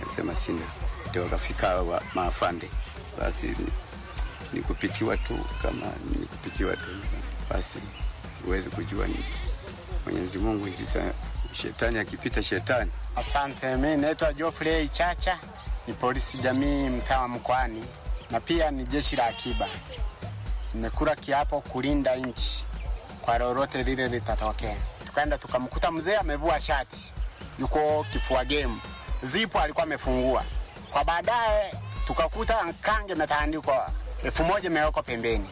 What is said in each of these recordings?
Akasema sina, ndio wakafika wa maafande, basi ni kupitiwa tu, kama ni kupitiwa tu, basi huwezi kujua ni Mwenyezi Mungu jinsi shetani akipita shetani. Asante, mi naitwa Geoffrey Chacha, ni polisi jamii mtaa wa Mkoani na pia ni jeshi la akiba. Nimekula kiapo kulinda nchi kwa lolote lile litatokea. Tukaenda tukamkuta mzee amevua shati, yuko kifua gemu, zipo alikuwa amefungua. Kwa baadaye tukakuta kange imetandikwa elfu moja imewekwa pembeni.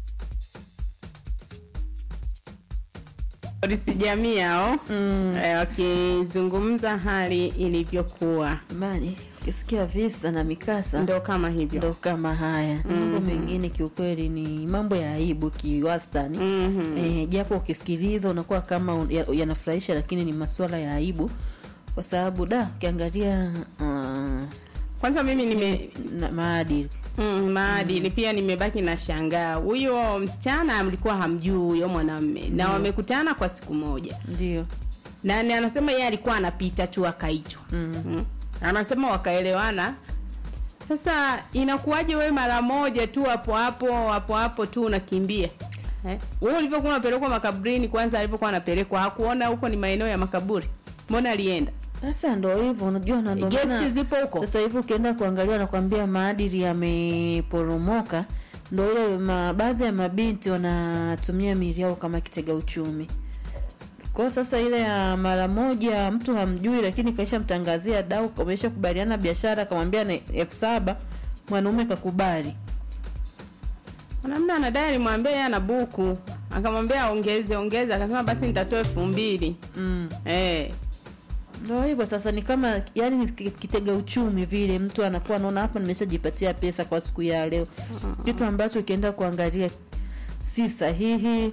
polisi jamii hao eh, wakizungumza hali ilivyokuwa, Bali ukisikia visa na mikasa ndo kama hivyo. ndo kama haya mambo mengine kiukweli ni mambo ya aibu kiwastani Mhm. eh, japo ukisikiliza unakuwa kama un- ya- yanafurahisha lakini ni masuala ya aibu kwa sababu da ukiangalia uh, Kwanza mimi nime na maadili mm, maadili pia nimebaki na shangaa, huyo msichana alikuwa hamjui huyo mwanamume na wamekutana kwa siku moja, ndio na ni- anasema yeye alikuwa anapita tu akaitwa mm. anasema wakaelewana. Sasa inakuwaje wewe mara moja tu hapo hapo hapo hapo tu unakimbia eh? Wewe ulivyokuwa unapelekwa makaburini, kwanza alivyokuwa anapelekwa hakuona huko ni maeneo ya makaburi, mbona alienda? sasa ndo hivyo unajua na ndo Gesti maana zipo huko. sasa hivi ukienda kuangalia nakwambia maadili yameporomoka ndo ile ma, baadhi ya mabinti wanatumia miili yao kama kitega uchumi kwa sasa ile ya mara moja mtu hamjui lakini kaisha mtangazia dau kamesha kubaliana biashara akamwambia na elfu saba mwanaume kakubali Mwanamume anadai alimwambia yeye ana buku, akamwambia aongeze ongeze, akasema basi nitatoa elfu mbili mm. eh. ndo hivyo sasa ni kama yani ni ki- kitega uchumi vile mtu anakuwa anaona hapa nimeshajipatia pesa kwa siku ya leo kitu ambacho ukienda kuangalia si sahihi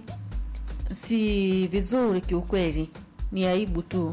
si vizuri kiukweli ni aibu tu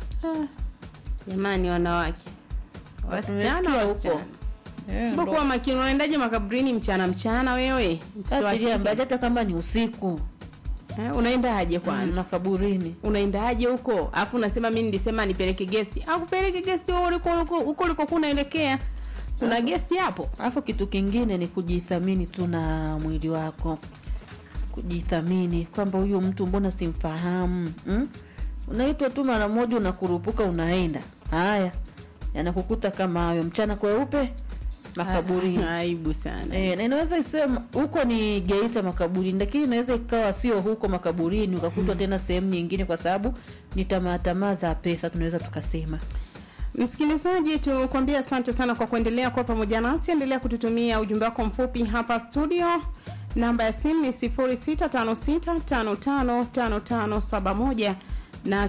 Jamani, wanawake wasichana, Tumesikia huko. wasichana Eh, Mbona kuwa makini, unaendaje makaburini mchana mchana wewe? Mtoto wa achilia kike. mbali hata kama ni usiku Eh, unaendaje kwanza? na kaburini Unaendaje huko? Alafu unasema mimi nilisema nipeleke gesti. Au kupeleke gesti wewe uliko uliko huko uliko kunaelekea. Kuna gesti hapo? alafu kitu kingine ni kujithamini tu na mwili wako kujithamini kwamba huyu mtu mbona simfahamu mm? unaitwa tu mara moja unakurupuka unaenda haya yanakukuta kama hayo mchana kweupe makaburini Aibu sana. E, na inaweza isiwe huko ni Geita makaburini, lakini inaweza ikawa sio huko makaburini, ukakutwa tena sehemu nyingine, kwa sababu ni tamaa tamaa za pesa, tunaweza tukasema. Msikilizaji, tukwambia asante sana kwa kuendelea kuwa pamoja nasi. Endelea kututumia ujumbe wako mfupi hapa studio. Namba ya simu ni 0656555571 na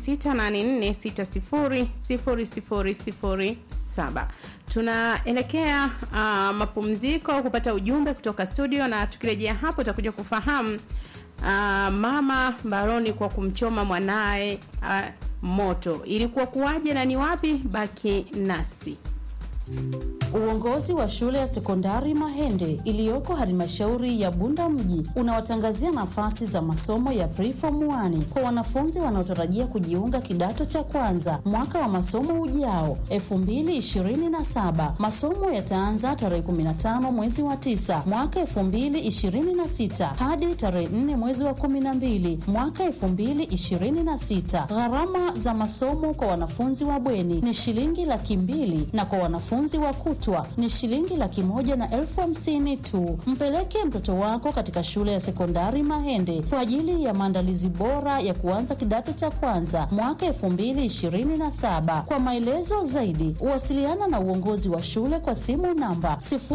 0684600007. Tunaelekea uh, mapumziko kupata ujumbe kutoka studio, na tukirejea hapo utakuja kufahamu uh, mama mbaroni kwa kumchoma mwanaye uh, moto ilikuwa kuwaje na ni wapi? Baki nasi. Uongozi wa shule ya sekondari Mahende iliyoko halmashauri ya Bunda mji unawatangazia nafasi za masomo ya preform 1 kwa wanafunzi wanaotarajia kujiunga kidato cha kwanza mwaka wa masomo ujao 2027. Masomo yataanza tarehe 15 mwezi wa 9 mwaka 2026 hadi tarehe 4 mwezi wa 12 mwaka 2026. Gharama za masomo kwa wanafunzi wa bweni ni shilingi laki mbili na kwa wanafunzi wa kutwa ni shilingi laki moja na elfu hamsini tu. Mpeleke mtoto wako katika shule ya sekondari Mahende kwa ajili ya maandalizi bora ya kuanza kidato cha kwanza mwaka elfu mbili ishirini na saba. Kwa maelezo zaidi, wasiliana na uongozi wa shule kwa simu namba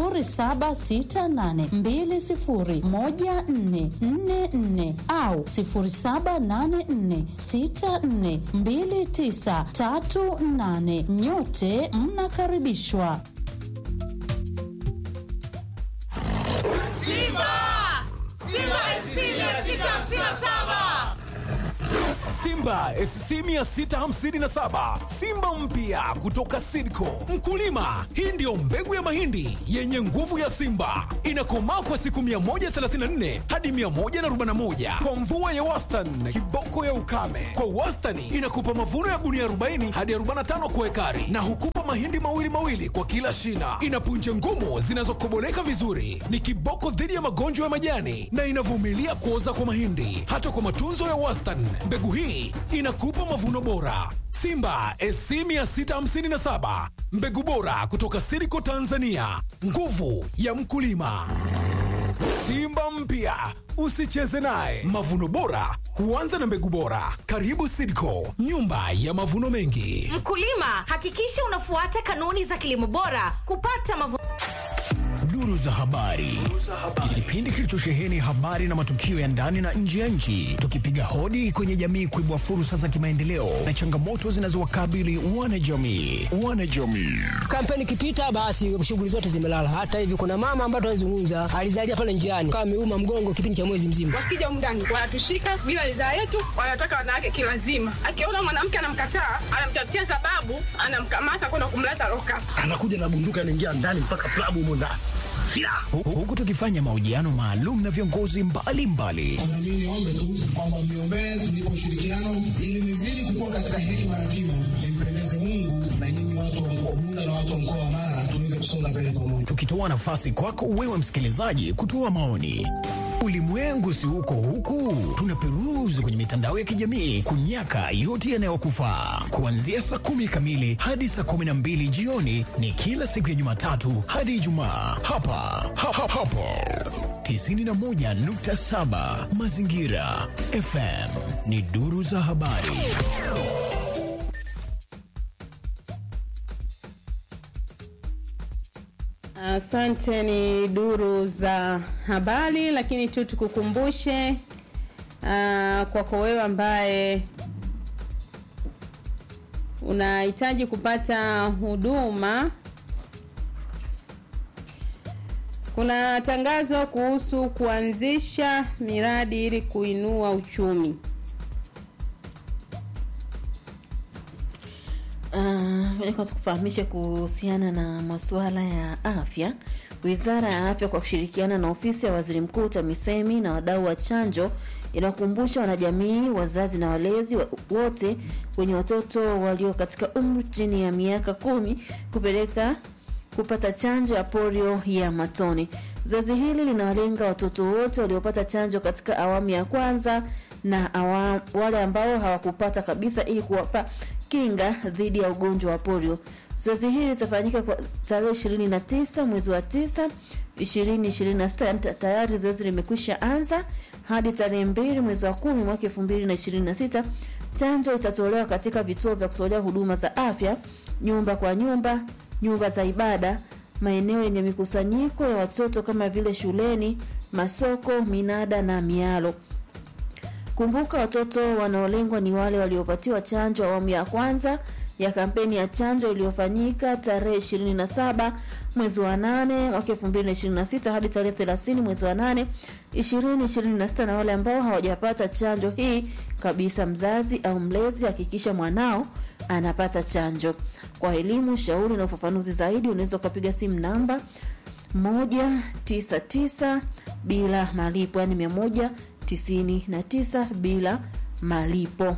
0768201444 au 0784642938. Nyote mnakaribishwa. Simba! Simba SC 657! Simba SC 657 Simba mpya kutoka Sidco. Mkulima, hii ndiyo mbegu ya mahindi yenye nguvu ya Simba, inakomaa kwa siku 134 hadi 141 kwa mvua ya wastani, kiboko ya ukame. Kwa wastani inakupa mavuno ya gunia 40 hadi 45 kwa ekari, na hukupa mahindi mawili mawili kwa kila shina. Ina punje ngumu zinazokoboleka vizuri, ni kiboko dhidi ya magonjwa ya majani na inavumilia kuoza kwa mahindi. Hata kwa matunzo ya wastani, mbegu hii inakupa mavuno bora. Simba SC 657 mbegu bora kutoka Siriko Tanzania, nguvu ya mkulima. Simba mpya usicheze naye. Mavuno bora huanza na mbegu bora. Karibu Sidco, nyumba ya mavuno mengi. Mkulima, hakikisha unafuata kanuni za kilimo bora kupata mavuno. Duru za habari, kipindi kilichosheheni habari na matukio ya ndani na nje ya nchi, tukipiga hodi kwenye jamii kuibua fursa za kimaendeleo na changamoto zinazowakabili wanajamii. Wanajamii kampeni ikipita, basi shughuli zote zimelala. Hata hivi kuna mama ambaye tunazungumza alizalia pale njiani, kama ameuma mgongo kipindi cha mwezi mzima. Wakija mndani wanatushika bila ridhaa yetu, wanataka wanawake kilazima. Akiona mwanamke anamkataa, anamtafutia sababu, anamkamata kwenda kumleta loka, anakuja na bunduki, anaingia ndani mpaka klabu humo ndani huku tukifanya mahojiano maalum na viongozi mbalimbali. Mimi niombe tu kwamba mniombee tulipo ushirikiano ili nizidi kukua katika hekima na kimo, nimpendeze Mungu na nyinyi watu wa Bunda na watu wa mkoa wa Mara tuweze kusonga mbele pamoja, tukitoa nafasi kwako wewe msikilizaji kutoa maoni. Ulimwengu si huko huku, tunaperuzi kwenye mitandao ya kijamii kunyaka yote yanayokufaa. Kuanzia saa kumi kamili hadi saa kumi na mbili jioni ni kila siku ya Jumatatu hadi Ijumaa hapa ha, ha, hapo 91.7 Mazingira FM ni duru za habari. Asante, ni duru za habari, lakini tu tukukumbushe uh, kwako wewe ambaye unahitaji kupata huduma, kuna tangazo kuhusu kuanzisha miradi ili kuinua uchumi. Uh, kufahamisha kuhusiana na masuala ya afya. Wizara ya Afya kwa kushirikiana na ofisi ya Waziri Mkuu TAMISEMI na wadau wa chanjo inakumbusha wanajamii, wazazi na walezi wote wenye watoto walio katika umri chini ya miaka kumi kupeleka kupata chanjo ya polio ya matone. Zoezi hili linawalenga watoto wote waliopata chanjo katika awamu ya kwanza na awamu, wale ambao hawakupata kabisa ili kuwapa kinga dhidi ya ugonjwa wa polio. Zoezi hili litafanyika kwa tarehe 29 mwezi wa 9 2026. Tayari zoezi limekwisha anza hadi tarehe 2 mwezi wa 10 mwaka 2026. Chanjo itatolewa katika vituo vya kutolea huduma za afya, nyumba kwa nyumba, nyumba za ibada, maeneo yenye mikusanyiko ya watoto kama vile shuleni, masoko, minada na mialo. Kumbuka, watoto wanaolengwa ni wale waliopatiwa chanjo awamu ya kwanza ya kampeni ya chanjo iliyofanyika tarehe 27 mwezi wa 8 mwaka 2026 hadi tarehe 30 mwezi wa 8 2026, na wale ambao hawajapata chanjo hii kabisa. Mzazi au mlezi, hakikisha mwanao anapata chanjo. Kwa elimu, shauri na ufafanuzi zaidi, unaweza ukapiga simu namba 199 bila malipo, yani 199 bila malipo.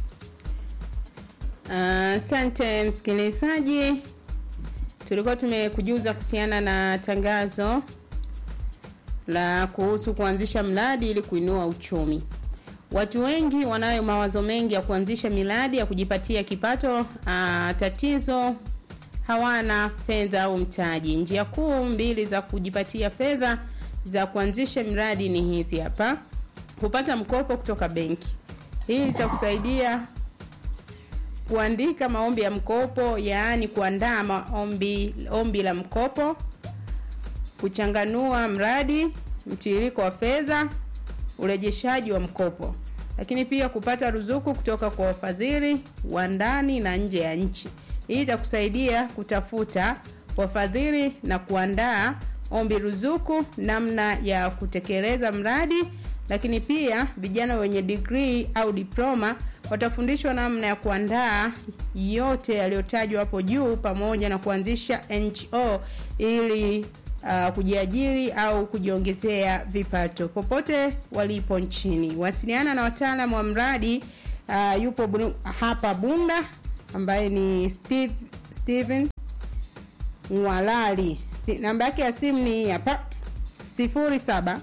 Asante uh, msikilizaji, tulikuwa tumekujuza kuhusiana na tangazo la kuhusu kuanzisha mradi ili kuinua uchumi. Watu wengi wanayo mawazo mengi ya kuanzisha miradi ya kujipatia kipato. Uh, tatizo hawana fedha au mtaji. Njia kuu mbili za kujipatia fedha za kuanzisha miradi ni hizi hapa: kupata mkopo kutoka benki. Hii itakusaidia kuandika maombi ya mkopo, yaani kuandaa maombi ombi la mkopo, kuchanganua mradi, mtiririko wa fedha, urejeshaji wa mkopo, lakini pia kupata ruzuku kutoka kwa wafadhili wa ndani na nje ya nchi. Hii itakusaidia kutafuta wafadhili na kuandaa ombi ruzuku, namna ya kutekeleza mradi, lakini pia vijana wenye degree au diploma watafundishwa namna ya kuandaa yote yaliyotajwa hapo juu pamoja na kuanzisha NGO ili uh, kujiajiri au kujiongezea vipato popote walipo nchini. Wasiliana na wataalamu wa mradi uh, yupo bunu, hapa Bunda ambaye ni Steve, Steven Mwalali. Si, namba yake ya simu ni hapa 07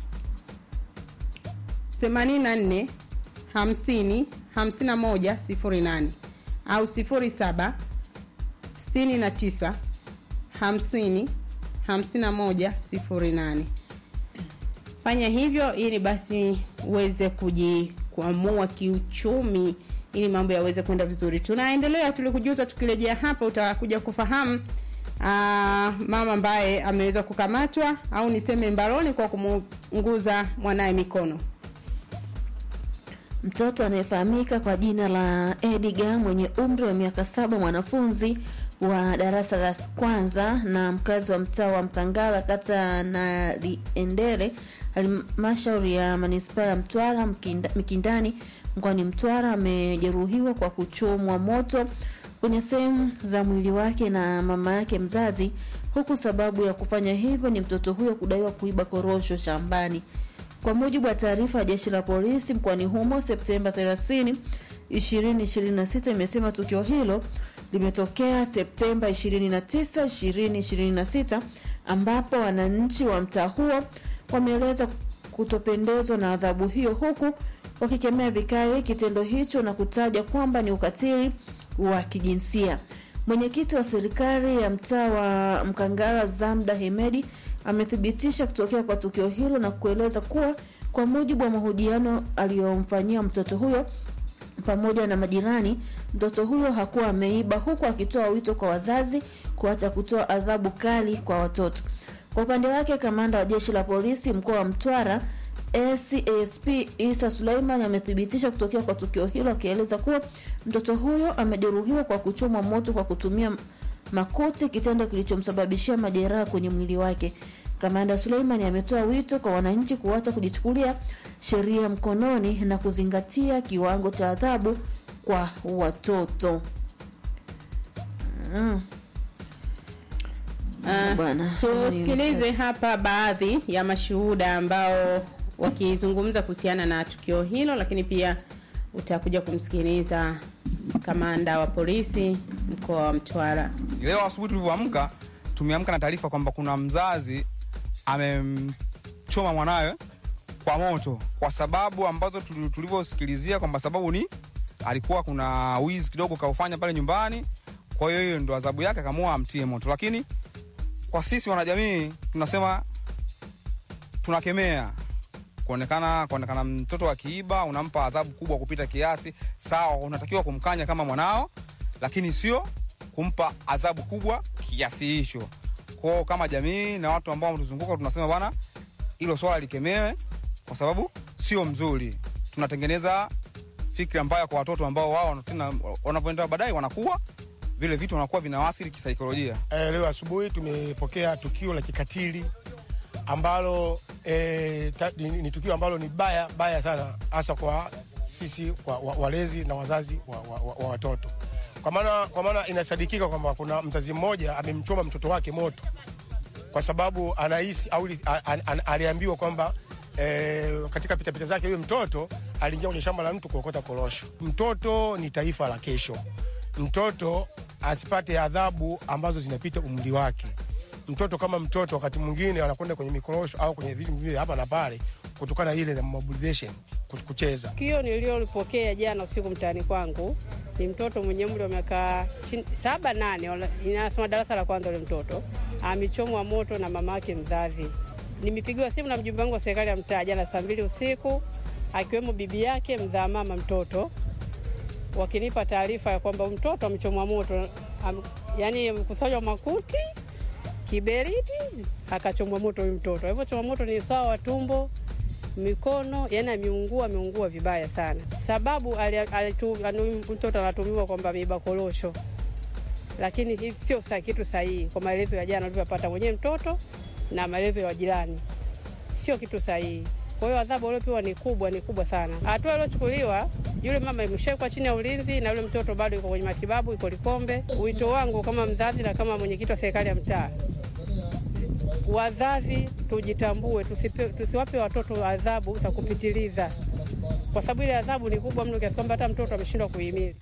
84 50 51 08 au 07 69 50 51 08. Fanya hivyo ili basi uweze kujikwamua kiuchumi ili mambo yaweze kwenda vizuri. Tunaendelea, tulikujuza tukirejea hapa utakuja kufahamu aa, mama ambaye ameweza kukamatwa au niseme mbaroni kwa kumuunguza mwanaye mikono. Mtoto anayefahamika kwa jina la Edgar mwenye umri wa miaka saba, mwanafunzi wa darasa la kwanza na mkazi wa mtaa wa Mkangara, kata na Liendele, halmashauri ya manispaa ya Mtwara Mkinda, Mikindani mkoani Mtwara, amejeruhiwa kwa kuchomwa moto kwenye sehemu za mwili wake na mama yake mzazi, huku sababu ya kufanya hivyo ni mtoto huyo kudaiwa kuiba korosho shambani. Kwa mujibu wa taarifa ya jeshi la polisi mkoani humo Septemba 30, 2026 imesema tukio hilo limetokea Septemba 29, 2026 ambapo wananchi wa mtaa huo wameeleza kutopendezwa na adhabu hiyo huku wakikemea vikali kitendo hicho na kutaja kwamba ni ukatili wa kijinsia. Mwenyekiti wa serikali ya mtaa wa Mkangara Zamda Hemedi amethibitisha kutokea kwa tukio hilo na kueleza kuwa kwa mujibu wa mahojiano aliyomfanyia mtoto huyo pamoja na majirani, mtoto huyo hakuwa ameiba, huku akitoa wito kwa wazazi kuacha kutoa adhabu kali kwa watoto. Kwa upande wake, kamanda wa jeshi la polisi mkoa wa Mtwara SASP Isa Suleiman amethibitisha kutokea kwa tukio hilo akieleza kuwa mtoto huyo amejeruhiwa kwa kuchomwa moto kwa kutumia makuti, kitendo kilichomsababishia majeraha kwenye mwili wake. Kamanda Suleiman ametoa wito kwa wananchi kuacha kujichukulia sheria mkononi na kuzingatia kiwango cha adhabu kwa watoto. Mm. Ah, Bwana, tusikilize hapa baadhi ya mashuhuda ambao wakizungumza kuhusiana na tukio hilo, lakini pia utakuja kumsikiliza kamanda wa polisi mkoa wa Mtwara. Leo asubuhi tulivyoamka, tumeamka na taarifa kwamba kuna mzazi amemchoma mwanawe kwa moto, kwa sababu ambazo tuli- tulivyosikilizia kwamba sababu ni alikuwa kuna wizi kidogo kaufanya pale nyumbani, kwa hiyo hiyo ndo adhabu yake, akaamua amtie moto. Lakini kwa sisi wanajamii tunasema tunakemea kuonekana kuonekana mtoto akiiba unampa adhabu kubwa kupita kiasi. Sawa, unatakiwa kumkanya kama mwanao, lakini sio kumpa adhabu kubwa kiasi hicho. Kwao kama jamii na watu ambao wametuzunguka tunasema bwana, hilo swala likemewe, kwa sababu sio mzuri. Tunatengeneza fikra mbaya kwa watoto ambao wao tena wanavyoenda baadaye wanakuwa vile vitu wanakuwa vinawasili kisaikolojia. Eh, leo asubuhi tumepokea tukio la kikatili ambalo eh, ta, ni, ni tukio ambalo ni baya baya sana hasa kwa sisi kwa, wa, walezi na wazazi wa, wa, wa, wa watoto kwa maana kwa maana inasadikika kwamba kuna mzazi mmoja amemchoma mtoto wake moto kwa sababu anahisi au li- a- a- a- aliambiwa kwamba eh, katika pitapita zake huyo mtoto aliingia kwenye shamba la mtu kuokota korosho. Mtoto ni taifa la kesho. Mtoto asipate adhabu ambazo zinapita umri wake. Mtoto kama mtoto, wakati mwingine anakwenda kwenye mikorosho au kwenye vitu vile hapa na pale, kutokana ile na mobilization kucheza. Tukio nililolipokea jana usiku mtaani kwangu ni mtoto mwenye umri wa miaka chin- saba nane, wala- inasoma darasa la kwanza. Ule mtoto amechomwa moto na mama yake mzazi. Nimepigiwa simu na mjumbe wangu wa serikali ya mtaa jana saa mbili usiku, akiwemo bibi yake mzaa mama mtoto, wakinipa taarifa ya kwamba huyu mtoto amechomwa moto, am, yani amekusanywa makuti kiberiti, akachomwa moto huyu mtoto. Hivyo choma moto ni usawa wa tumbo mikono yani ameungua ameungua vibaya sana sababu ali- alitu- anu- mtoto anatumiwa kwamba ameiba korosho lakini hii sio sa kitu sahihi kwa maelezo ya jana alivyopata mwenyewe mtoto na maelezo ya wajirani sio kitu sahihi kwa hiyo adhabu waliopewa ni kubwa ni kubwa sana hatua iliyochukuliwa Yule mama imeshawekwa chini ya ulinzi na yule mtoto bado yuko kwenye matibabu, yuko Likombe. Wito wangu kama mzazi na kama mwenyekiti wa serikali ya mtaa, wazazi tujitambue, tusipe, tusiwape watoto adhabu za kupitiliza, kwa sababu ile adhabu ni kubwa mno kiasi kwamba hata mtoto ameshindwa kuhimili.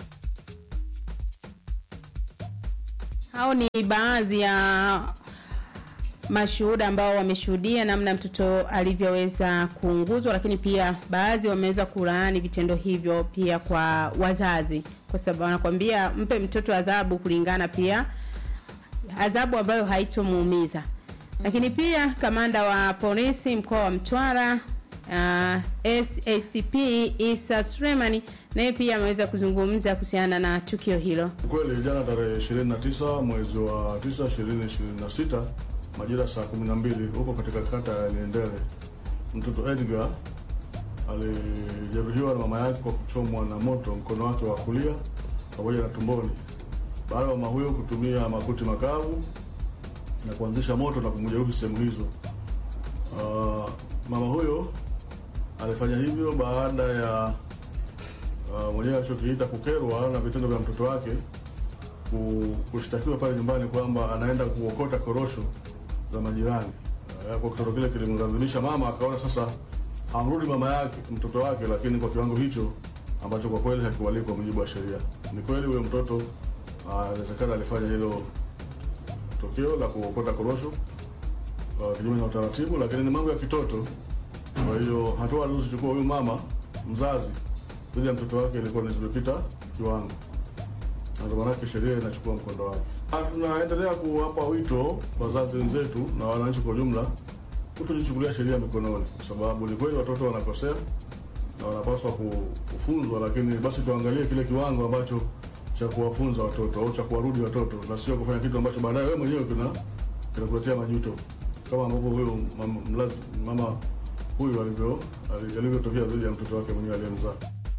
Hao ni baadhi ya mashuhuda ambao wameshuhudia namna mtoto alivyoweza kuunguzwa, lakini pia baadhi wameweza kulaani vitendo hivyo pia kwa wazazi, kwa sababu wanakwambia mpe mtoto adhabu kulingana pia adhabu ambayo haitomuumiza. Lakini pia kamanda wa polisi mkoa wa Mtwara uh, SACP Isa Sulemani naye pia ameweza kuzungumza kuhusiana na tukio hilo. Kweli jana tarehe 29 mwezi wa 9 2026 majira saa 12 huko katika kata ya Liendele, mtoto Edgar alijeruhiwa na mama yake kwa kuchomwa na moto mkono wake wa kulia pamoja na tumboni, baada ya mama huyo kutumia makuti makavu na kuanzisha moto na kumjeruhi sehemu hizo. Uh, mama huyo alifanya hivyo baada ya uh, mwenyewe alichokiita kukerwa na vitendo vya mtoto wake ku- kushtakiwa pale nyumbani kwamba anaenda kuokota korosho za majirani. Uh, kwa kitendo kile kilimlazimisha mama akaona sasa amrudi mama yake mtoto wake, lakini kwa kiwango hicho ambacho kwa kweli hakiwalii kwa mujibu wa sheria. Ni kweli huyo mtoto uh, inawezekana alifanya hilo tukio la kuokota korosho uh, kinyume na utaratibu, lakini ni mambo ya kitoto. Kwa hiyo hatua alizochukua huyu mama mzazi dhidi ya mtoto wake ilikuwa ni zimepita kiwango, na ndio maanake sheria inachukua mkondo wake. Ah, Tunaendelea kuwapa wito wazazi wenzetu na wananchi kwa ujumla kutojichukulia sheria mikononi, kwa sababu ni kweli watoto wanakosea na wanapaswa ku- kufunzwa, lakini basi tuangalie kile kiwango ambacho cha kuwafunza watoto au cha kuwarudi watoto, na sio kufanya kitu ambacho baadaye wewe mwenyewe kina kinakuletea majuto, kama ambavyo huyo mama, mlazi- mama huyu alivyo ali- alivyotokea dhidi ya mtoto wake mwenyewe aliyemzaa.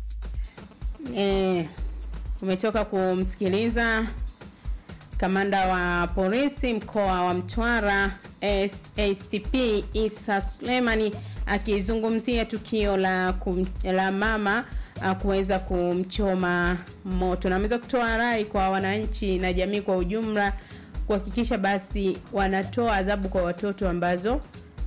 E, umetoka kumsikiliza kamanda wa polisi mkoa wa Mtwara SACP Isa Sulemani akizungumzia tukio la, kum, la mama ah, kuweza kumchoma moto na ameweza kutoa rai kwa wananchi na jamii kwa ujumla kuhakikisha basi wanatoa adhabu kwa watoto ambazo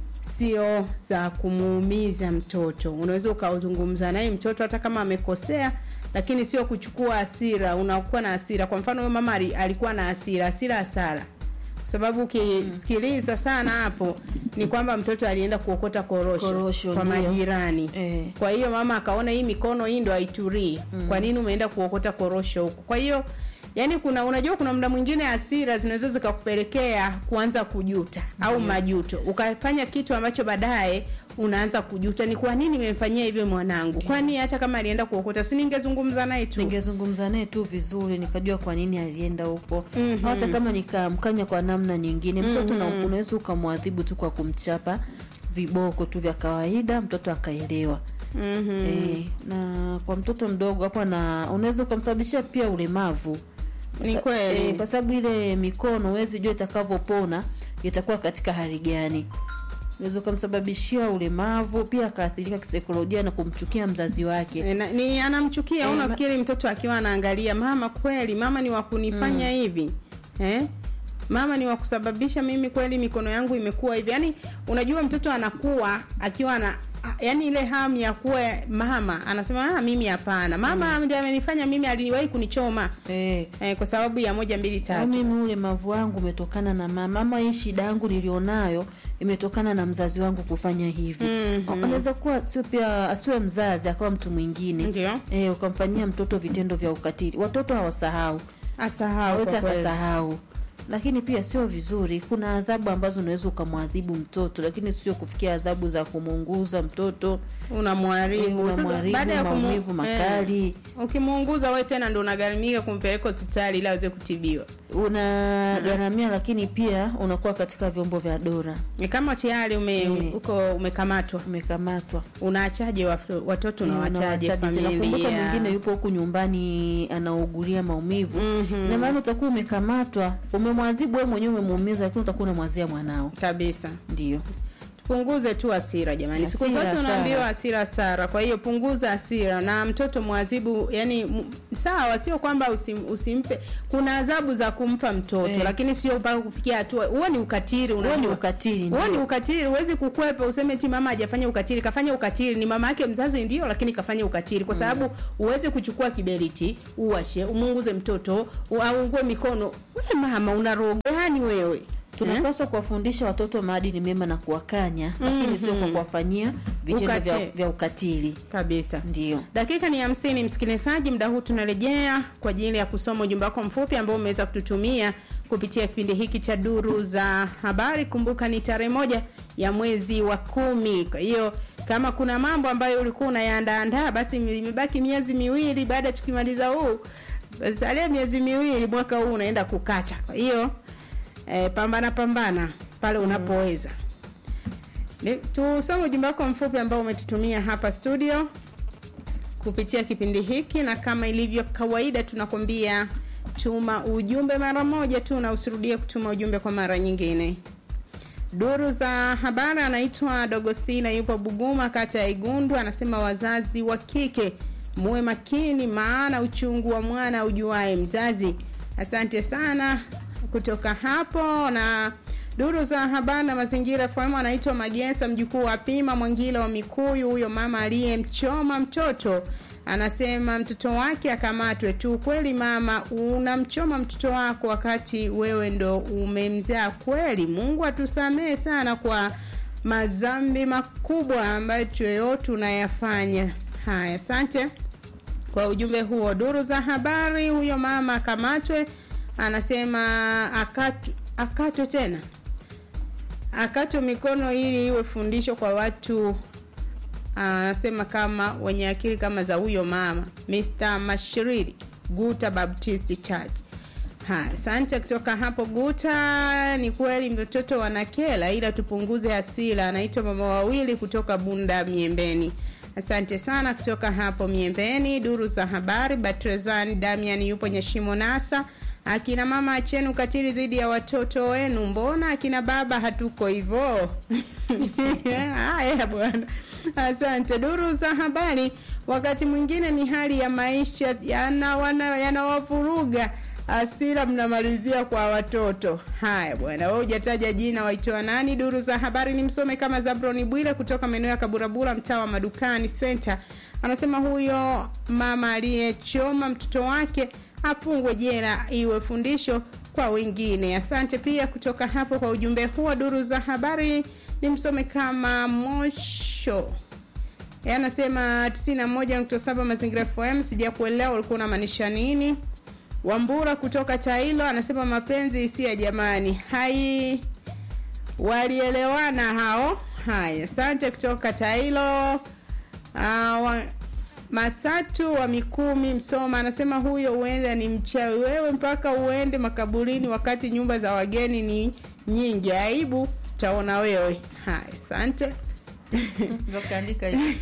sio za kumuumiza mtoto. Unaweza ukazungumza naye mtoto hata kama amekosea, lakini sio kuchukua hasira. Unakuwa na hasira. Kwa mfano, huyo mama ali- alikuwa na hasira, hasira hasara, kwa sababu ukisikiliza sana hapo ni kwamba mtoto alienda kuokota korosho, Korosho, kwa ndio. majirani Eh. kwa hiyo mama akaona hii mikono hii ndo haiturii mm. kwa nini umeenda kuokota korosho huko kwa hiyo yani kuna unajua kuna muda mwingine hasira zinaweza zikakupelekea kuanza kujuta au Ndio. majuto ukafanya kitu ambacho baadaye unaanza kujuta ni kwa nini nimemfanyia hivyo mwanangu kwani hata kama alienda kuokota si ningezungumza naye tu ningezungumza naye tu vizuri nikajua kwa nini alienda huko Mhm. hata kama nikamkanya kwa namna nyingine mtoto na Mhm. unaweza ukamwadhibu tu kwa kumchapa viboko tu vya kawaida mtoto akaelewa Mhm. Eh, na kwa mtoto mdogo hapo na unaweza ukamsababishia pia ulemavu Ni Sa- kweli. eh, kwa sababu ile mikono huwezi jua itakavyopona itakuwa katika hali gani unaweza ukamsababishia ulemavu pia akaathirika kisaikolojia na kumchukia mzazi wake E, na- ni anamchukia Eh, au ma- nafikiri mtoto akiwa anaangalia mama kweli mama ni wa kunifanya Mm. hivi eh? mama ni wa kusababisha mimi kweli mikono yangu imekuwa hivi yaani unajua mtoto anakuwa akiwa na yaani ile hamu ya kuwa mama anasema ah, mimi hapana mama ndiye amenifanya mimi aliwahi kunichoma eh. Eh, kwa sababu ya moja mbili Au tatu mimi ulemavu wangu umetokana na mama ama hii shida yangu nilionayo imetokana na mzazi wangu kufanya hivi Mhm. anaweza kuwa sio pia asiwe mzazi akawa mtu mwingine Ndio. eh, ukamfanyia mtoto vitendo vya ukatili watoto hawasahau asahau aweza kwa kweli. akasahau lakini pia sio vizuri kuna adhabu ambazo unaweza ukamwadhibu mtoto lakini sio kufikia adhabu za kumuunguza mtoto unamwharibu Sasa, unamwharibu baada ya kumu- maumivu makali eh, ukimuunguza we tena ndo unagharimika kumpeleka hospitali ili aweze kutibiwa unagharamia lakini pia unakuwa katika vyombo vya dola ni kama tayari ume, Eh. uko umekamatwa umekamatwa unaachaje waf- watoto na wachaje nakumbuka mwingine familia yupo huku nyumbani anaugulia maumivu Mhm. na maana utakuwa umekamatwa umemwadhibu wewe mwenyewe umemuumiza lakini utakuwa unamwazia mwanao kabisa ndio punguze tu hasira jamani siku Hasira, zote unaambiwa hasara. hasira sara kwa hiyo punguza hasira na mtoto mwadhibu yani m- sawa sio kwamba usim, usimpe kuna adhabu za kumpa mtoto Eh. lakini sio mpaka kufikia hatua huo ni ukatili Huo ni unajua. ukatili, huo ni ndio. ukatili huwezi kukwepa useme ti mama hajafanya ukatili kafanya ukatili ni mama yake mzazi ndio lakini kafanya ukatili kwa sababu uweze kuchukua kiberiti uwashe umunguze mtoto aungue mikono we mama una roho gani wewe tunapaswa kuwafundisha watoto maadili mema na kuwakanya lakini sio kwa Mhm. kuwafanyia vitendo vya, Ukate- vya ukatili kabisa ndio dakika ni hamsini msikilizaji muda huu tunarejea kwa ajili ya kusoma ujumbe wako mfupi ambao umeweza kututumia kupitia kipindi hiki cha duru za habari kumbuka ni tarehe moja ya mwezi wa kumi kwa hiyo kama kuna mambo ambayo ulikuwa unayaandaandaa basi imebaki miezi miwili baada ya tukimaliza huu salia miezi miwili mwaka huu unaenda kukata kwa hiyo eh, pambana pambana pale unapoweza Ni- tusome ujumbe wako mfupi ambao umetutumia hapa studio kupitia kipindi hiki na kama ilivyo kawaida tunakwambia tuma ujumbe mara moja tu na usirudie kutuma ujumbe kwa mara nyingine duru za habari anaitwa dogosina yupo buguma kata ya igundu anasema wazazi wa kike muwe makini maana uchungu wa mwana ujuae mzazi asante sana kutoka hapo na duru za habari na mazingira fm anaitwa magesa mjukuu wa pima mwangila wa mikuyu huyo mama aliyemchoma mtoto anasema mtoto wake akamatwe tu kweli mama unamchoma mtoto wako wakati wewe ndo umemzaa kweli mungu atusamee sana kwa madhambi makubwa ambayo yoyote unayafanya haya asante kwa ujumbe huo duru za habari huyo mama akamatwe anasema akatwe, akatwe tena akatwe mikono ili iwe fundisho kwa watu anasema kama wenye akili kama za huyo mama Mr. Mashiriri Guta Baptist Church. Ha, asante kutoka hapo Guta. Ni kweli mtoto wanakela, ila tupunguze hasira. Anaitwa mama wawili kutoka Bunda Miembeni. Asante sana kutoka hapo Miembeni. Duru za habari, Batrezan Damian yupo Nyashimo Nasa. Akina mama acheni ukatili dhidi ya watoto wenu, mbona akina baba hatuko hivyo? Haya bwana, asante. Duru za habari, wakati mwingine ni hali ya maisha yanawana- yanawavuruga asira mnamalizia kwa watoto. Haya bwana, wewe hujataja jina, waitoa nani? Duru za habari ni msome kama Zabroni Bwile kutoka maeneo ya Kaburabura, mtaa wa Madukani Center, anasema huyo mama aliyechoma mtoto wake afungwe jela iwe fundisho kwa wengine. Asante pia kutoka hapo kwa ujumbe huo. Duru za habari ni msome kama Mosho Yeye anasema 91.7 Mazingira FM, sija kuelewa ulikuwa unamaanisha nini. Wambura kutoka Tailo anasema mapenzi hisia jamani, hai walielewana hao. Haya, asante kutoka Tailo. Uh, wa, Masatu wa Mikumi Msoma anasema huyo huenda ni mchawi. Wewe mpaka uende makaburini wakati nyumba za wageni ni nyingi. Aibu utaona wewe. Haya, asante. kaandika hivi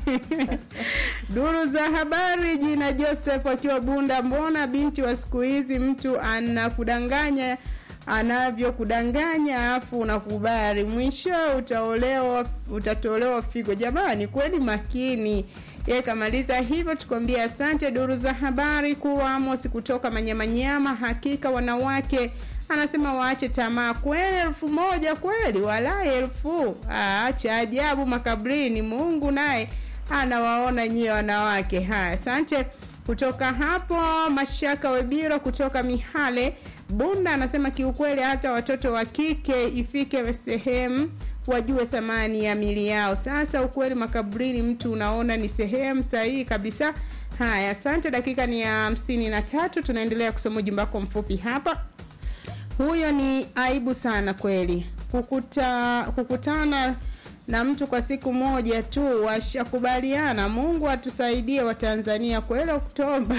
Duru za habari, jina Joseph akiwa Bunda. Mbona binti wa siku hizi mtu anakudanganya anavyokudanganya afu unakubali, mwisho utaolewa, utatolewa figo. Jamani, kweli makini. Yeye kamaliza hivyo, tukwambia asante. Duru za habari, Kurwa Amos kutoka Manyamanyama, hakika wanawake anasema waache tamaa kweli elfu moja kweli walai elfu Ah, cha ajabu makabrini mungu naye anawaona nyie wanawake haya asante kutoka hapo mashaka webiro kutoka mihale bunda anasema kiukweli hata watoto wa kike ifike sehemu wajue thamani ya mili yao sasa ukweli makaburini mtu unaona ni sehemu sahihi kabisa haya asante dakika ni ya hamsini na tatu tunaendelea kusoma ujumbe wako mfupi hapa huyo ni aibu sana kweli kukuta, kukutana na mtu kwa siku moja tu washakubaliana mungu atusaidie watanzania kweli oktoba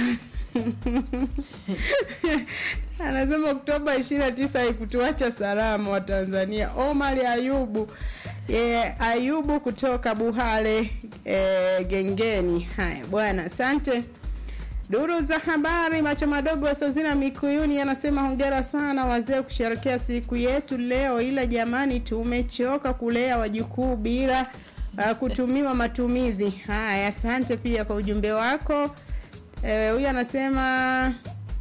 anasema oktoba ishiri na tisa haikutuacha salama wa tanzania omar ayubu e, ayubu kutoka buhale e, gengeni haya bwana asante Duru za habari, macho madogo wa Sazina Mikuyuni anasema hongera sana wazee kusherekea siku yetu leo, ila jamani, tumechoka kulea wajukuu bila uh, kutumiwa matumizi. Haya, asante pia kwa ujumbe wako. Eh, Huyu anasema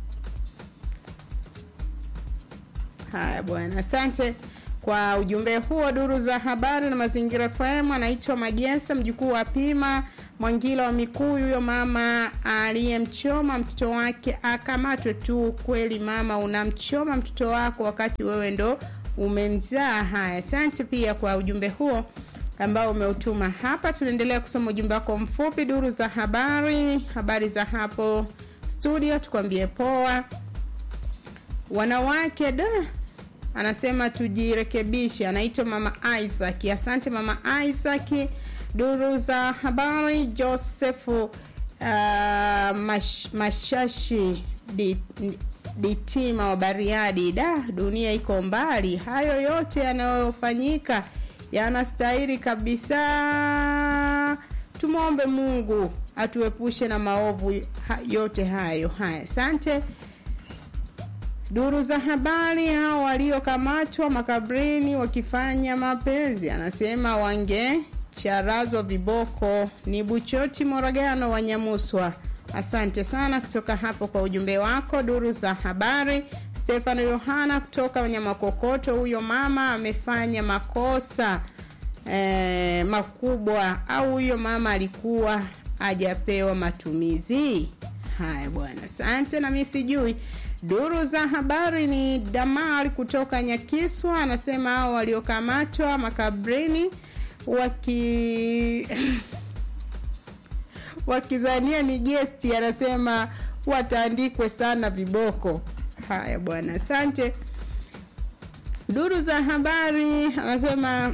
haya bwana, asante kwa ujumbe huo. Duru za habari na mazingira FM, anaitwa Majesa, mjukuu wa Pima Mwangila wa Mikuyu. Huyo mama aliyemchoma mtoto wake akamatwe tu. Kweli mama, unamchoma mtoto wako wakati wewe ndo umemzaa. Haya, asante pia kwa ujumbe huo ambao umeutuma hapa. Tunaendelea kusoma ujumbe wako mfupi. Duru za habari, habari za hapo studio, tukwambie poa. Wanawake da anasema tujirekebishe. Anaitwa mama Isaac. Asante mama Isaac. Duru za habari, Josefu uh, mash, Mashashi di, Ditima wa Bariadi. Da, dunia iko mbali. Hayo yote yanayofanyika yanastahili kabisa. Tumwombe Mungu atuepushe na maovu ha, yote hayo. Haya, asante. Duru za habari, hao waliokamatwa makabrini wakifanya mapenzi, anasema wangecharazwa viboko. Ni Buchoti Moragano wa Nyamuswa. Asante sana kutoka hapo kwa ujumbe wako. Duru za habari, Stefano Yohana kutoka Wanyamakokoto. Huyo mama amefanya makosa eh, makubwa, au huyo mama alikuwa hajapewa matumizi haya bwana. Asante, na mimi sijui Duru za habari ni Damar kutoka Nyakiswa anasema hao waliokamatwa makabrini waki wakizania ni gesti, anasema wataandikwe sana viboko. Haya bwana, asante. Duru za habari anasema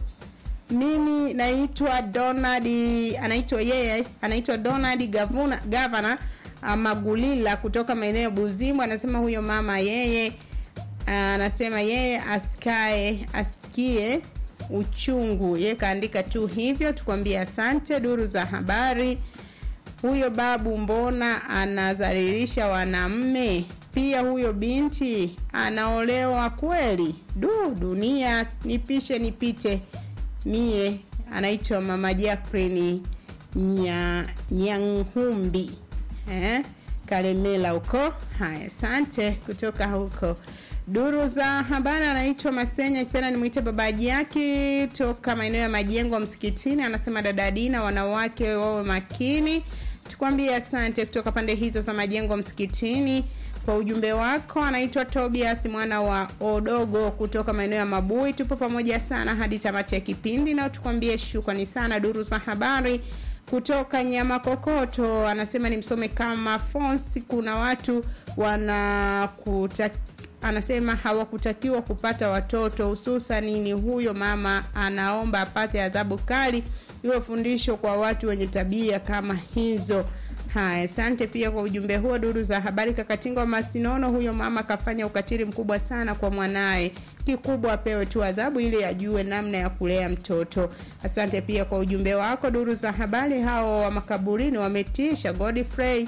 mimi naitwa Donald, anaitwa yeye anaitwa Donald Gavuna, Governor Magulila kutoka maeneo ya Buzimu anasema huyo mama yeye anasema yeye asikae asikie uchungu, yeye kaandika tu hivyo. Tukwambie asante. Duru za habari, huyo babu mbona anazalilisha wanamme? Pia huyo binti anaolewa kweli? Du, dunia nipishe nipite mie. Anaitwa mama Jacqueline nya, Nyanghumbi eh, Kalemela huko. Haya, asante kutoka huko. Duru za habari anaitwa Masenya kipenda nimwite babaji yake toka maeneo ya majengo msikitini, anasema dada Dina, wanawake wawe makini. Tukwambie asante kutoka pande hizo za majengo msikitini kwa ujumbe wako. Anaitwa Tobias mwana wa Odogo kutoka maeneo ya Mabui. Tupo pamoja sana hadi tamati ya kipindi, na tukwambie shukrani sana. Duru za habari kutoka nyama kokoto anasema nimsome kama Fonsi. Kuna watu wanakuta anasema hawakutakiwa kupata watoto, hususan ni huyo mama anaomba apate adhabu kali, iwe fundisho kwa watu wenye tabia kama hizo. Haya, asante pia kwa ujumbe huo. Duru za habari, Kakatinga wa Masinono, huyo mama kafanya ukatili mkubwa sana kwa mwanaye, kikubwa apewe tu adhabu ili ajue namna ya kulea mtoto. Asante pia kwa ujumbe wako. Duru za habari, hao wa makaburini wametisha. Godfrey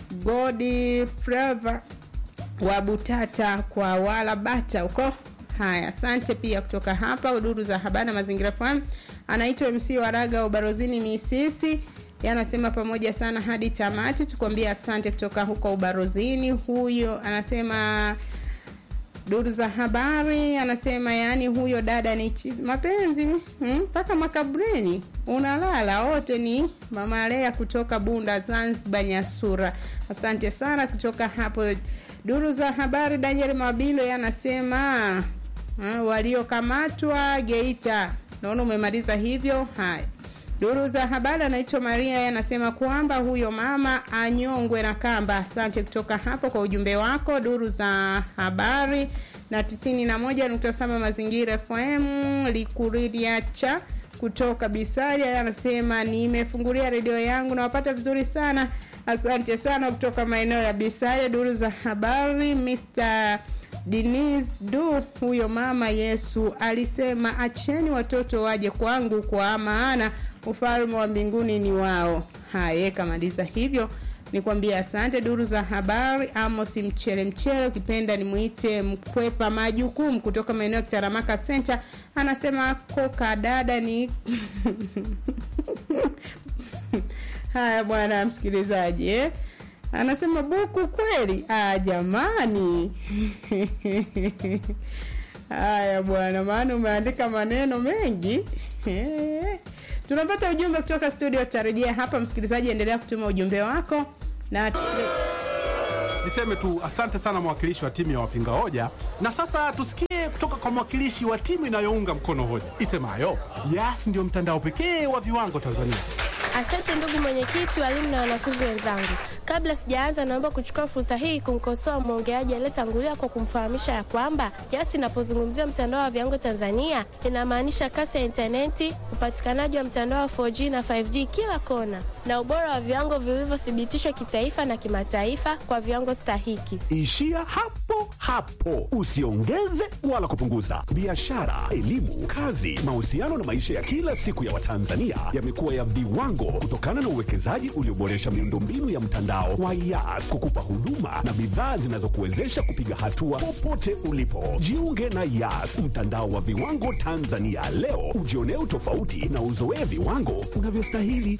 Godfrey wa Butata kwa wala bata huko. Haya, asante pia kutoka hapa duru za habari na mazingira FM. Anaitwa MC Waraga Ubarozini Misisi anasema pamoja sana hadi tamati. Tukwambia asante kutoka huko Ubarozini. Huyo anasema duru za habari, anasema yaani huyo dada ni chizi mapenzi mpaka hmm, makaburini unalala wote. Ni mama Lea kutoka Bunda Zanzibar Nyasura. Asante sana kutoka hapo duru za habari. Daniel Mabilo anasema waliokamatwa Geita. Naona umemaliza hivyo. Haya, duru za habari anaitwa Maria anasema kwamba huyo mama anyongwe na kamba. Asante kutoka hapo kwa ujumbe wako. Duru za habari na 91.7 Mazingira FM Likuririacha kutoka Bisaria anasema nimefungulia redio yangu nawapata vizuri sana. Asante sana kutoka maeneo ya Bisaria. Duru za habari Mr Denise du huyo mama Yesu alisema acheni watoto waje kwangu kwa maana ufalme wa mbinguni ni wao. Haya, kamaliza hivyo. nikwambia asante. Duru za habari, Amos Mchele Mchele, ukipenda nimwite mkwepa majukumu kutoka maeneo ya Kitaramaka Center, anasema koka dada ni haya bwana msikilizaji eh? anasema buku kweli ah, jamani haya bwana maana umeandika maneno mengi Eh. tunapata ujumbe kutoka studio tutarejea hapa msikilizaji endelea kutuma ujumbe wako na Niseme tu asante sana mwakilishi wa timu ya wapinga hoja, na sasa tusikie kutoka kwa mwakilishi wa timu inayounga mkono hoja isemayo Yas ndio mtandao pekee wa viwango Tanzania. Asante ndugu mwenyekiti, walimu na wanafunzi wenzangu. Kabla sijaanza, naomba kuchukua fursa hii kumkosoa mwongeaji aliyetangulia kwa kumfahamisha ya kwamba Yas inapozungumzia mtandao wa viwango Tanzania inamaanisha kasi ya intaneti, upatikanaji wa mtandao wa 4G na 5G kila kona, na ubora wa viwango vilivyothibitishwa kitaifa na kimataifa kwa viwango stahiki. Ishia hapo hapo, usiongeze wala kupunguza. Biashara, elimu, kazi, mahusiano na maisha ya kila siku ya Watanzania yamekuwa ya viwango kutokana na uwekezaji ulioboresha miundombinu ya mtandao wa Yas kukupa huduma na bidhaa zinazokuwezesha kupiga hatua popote ulipo. Jiunge na Yas, mtandao wa viwango Tanzania leo, ujionee utofauti na uzoee viwango unavyostahili.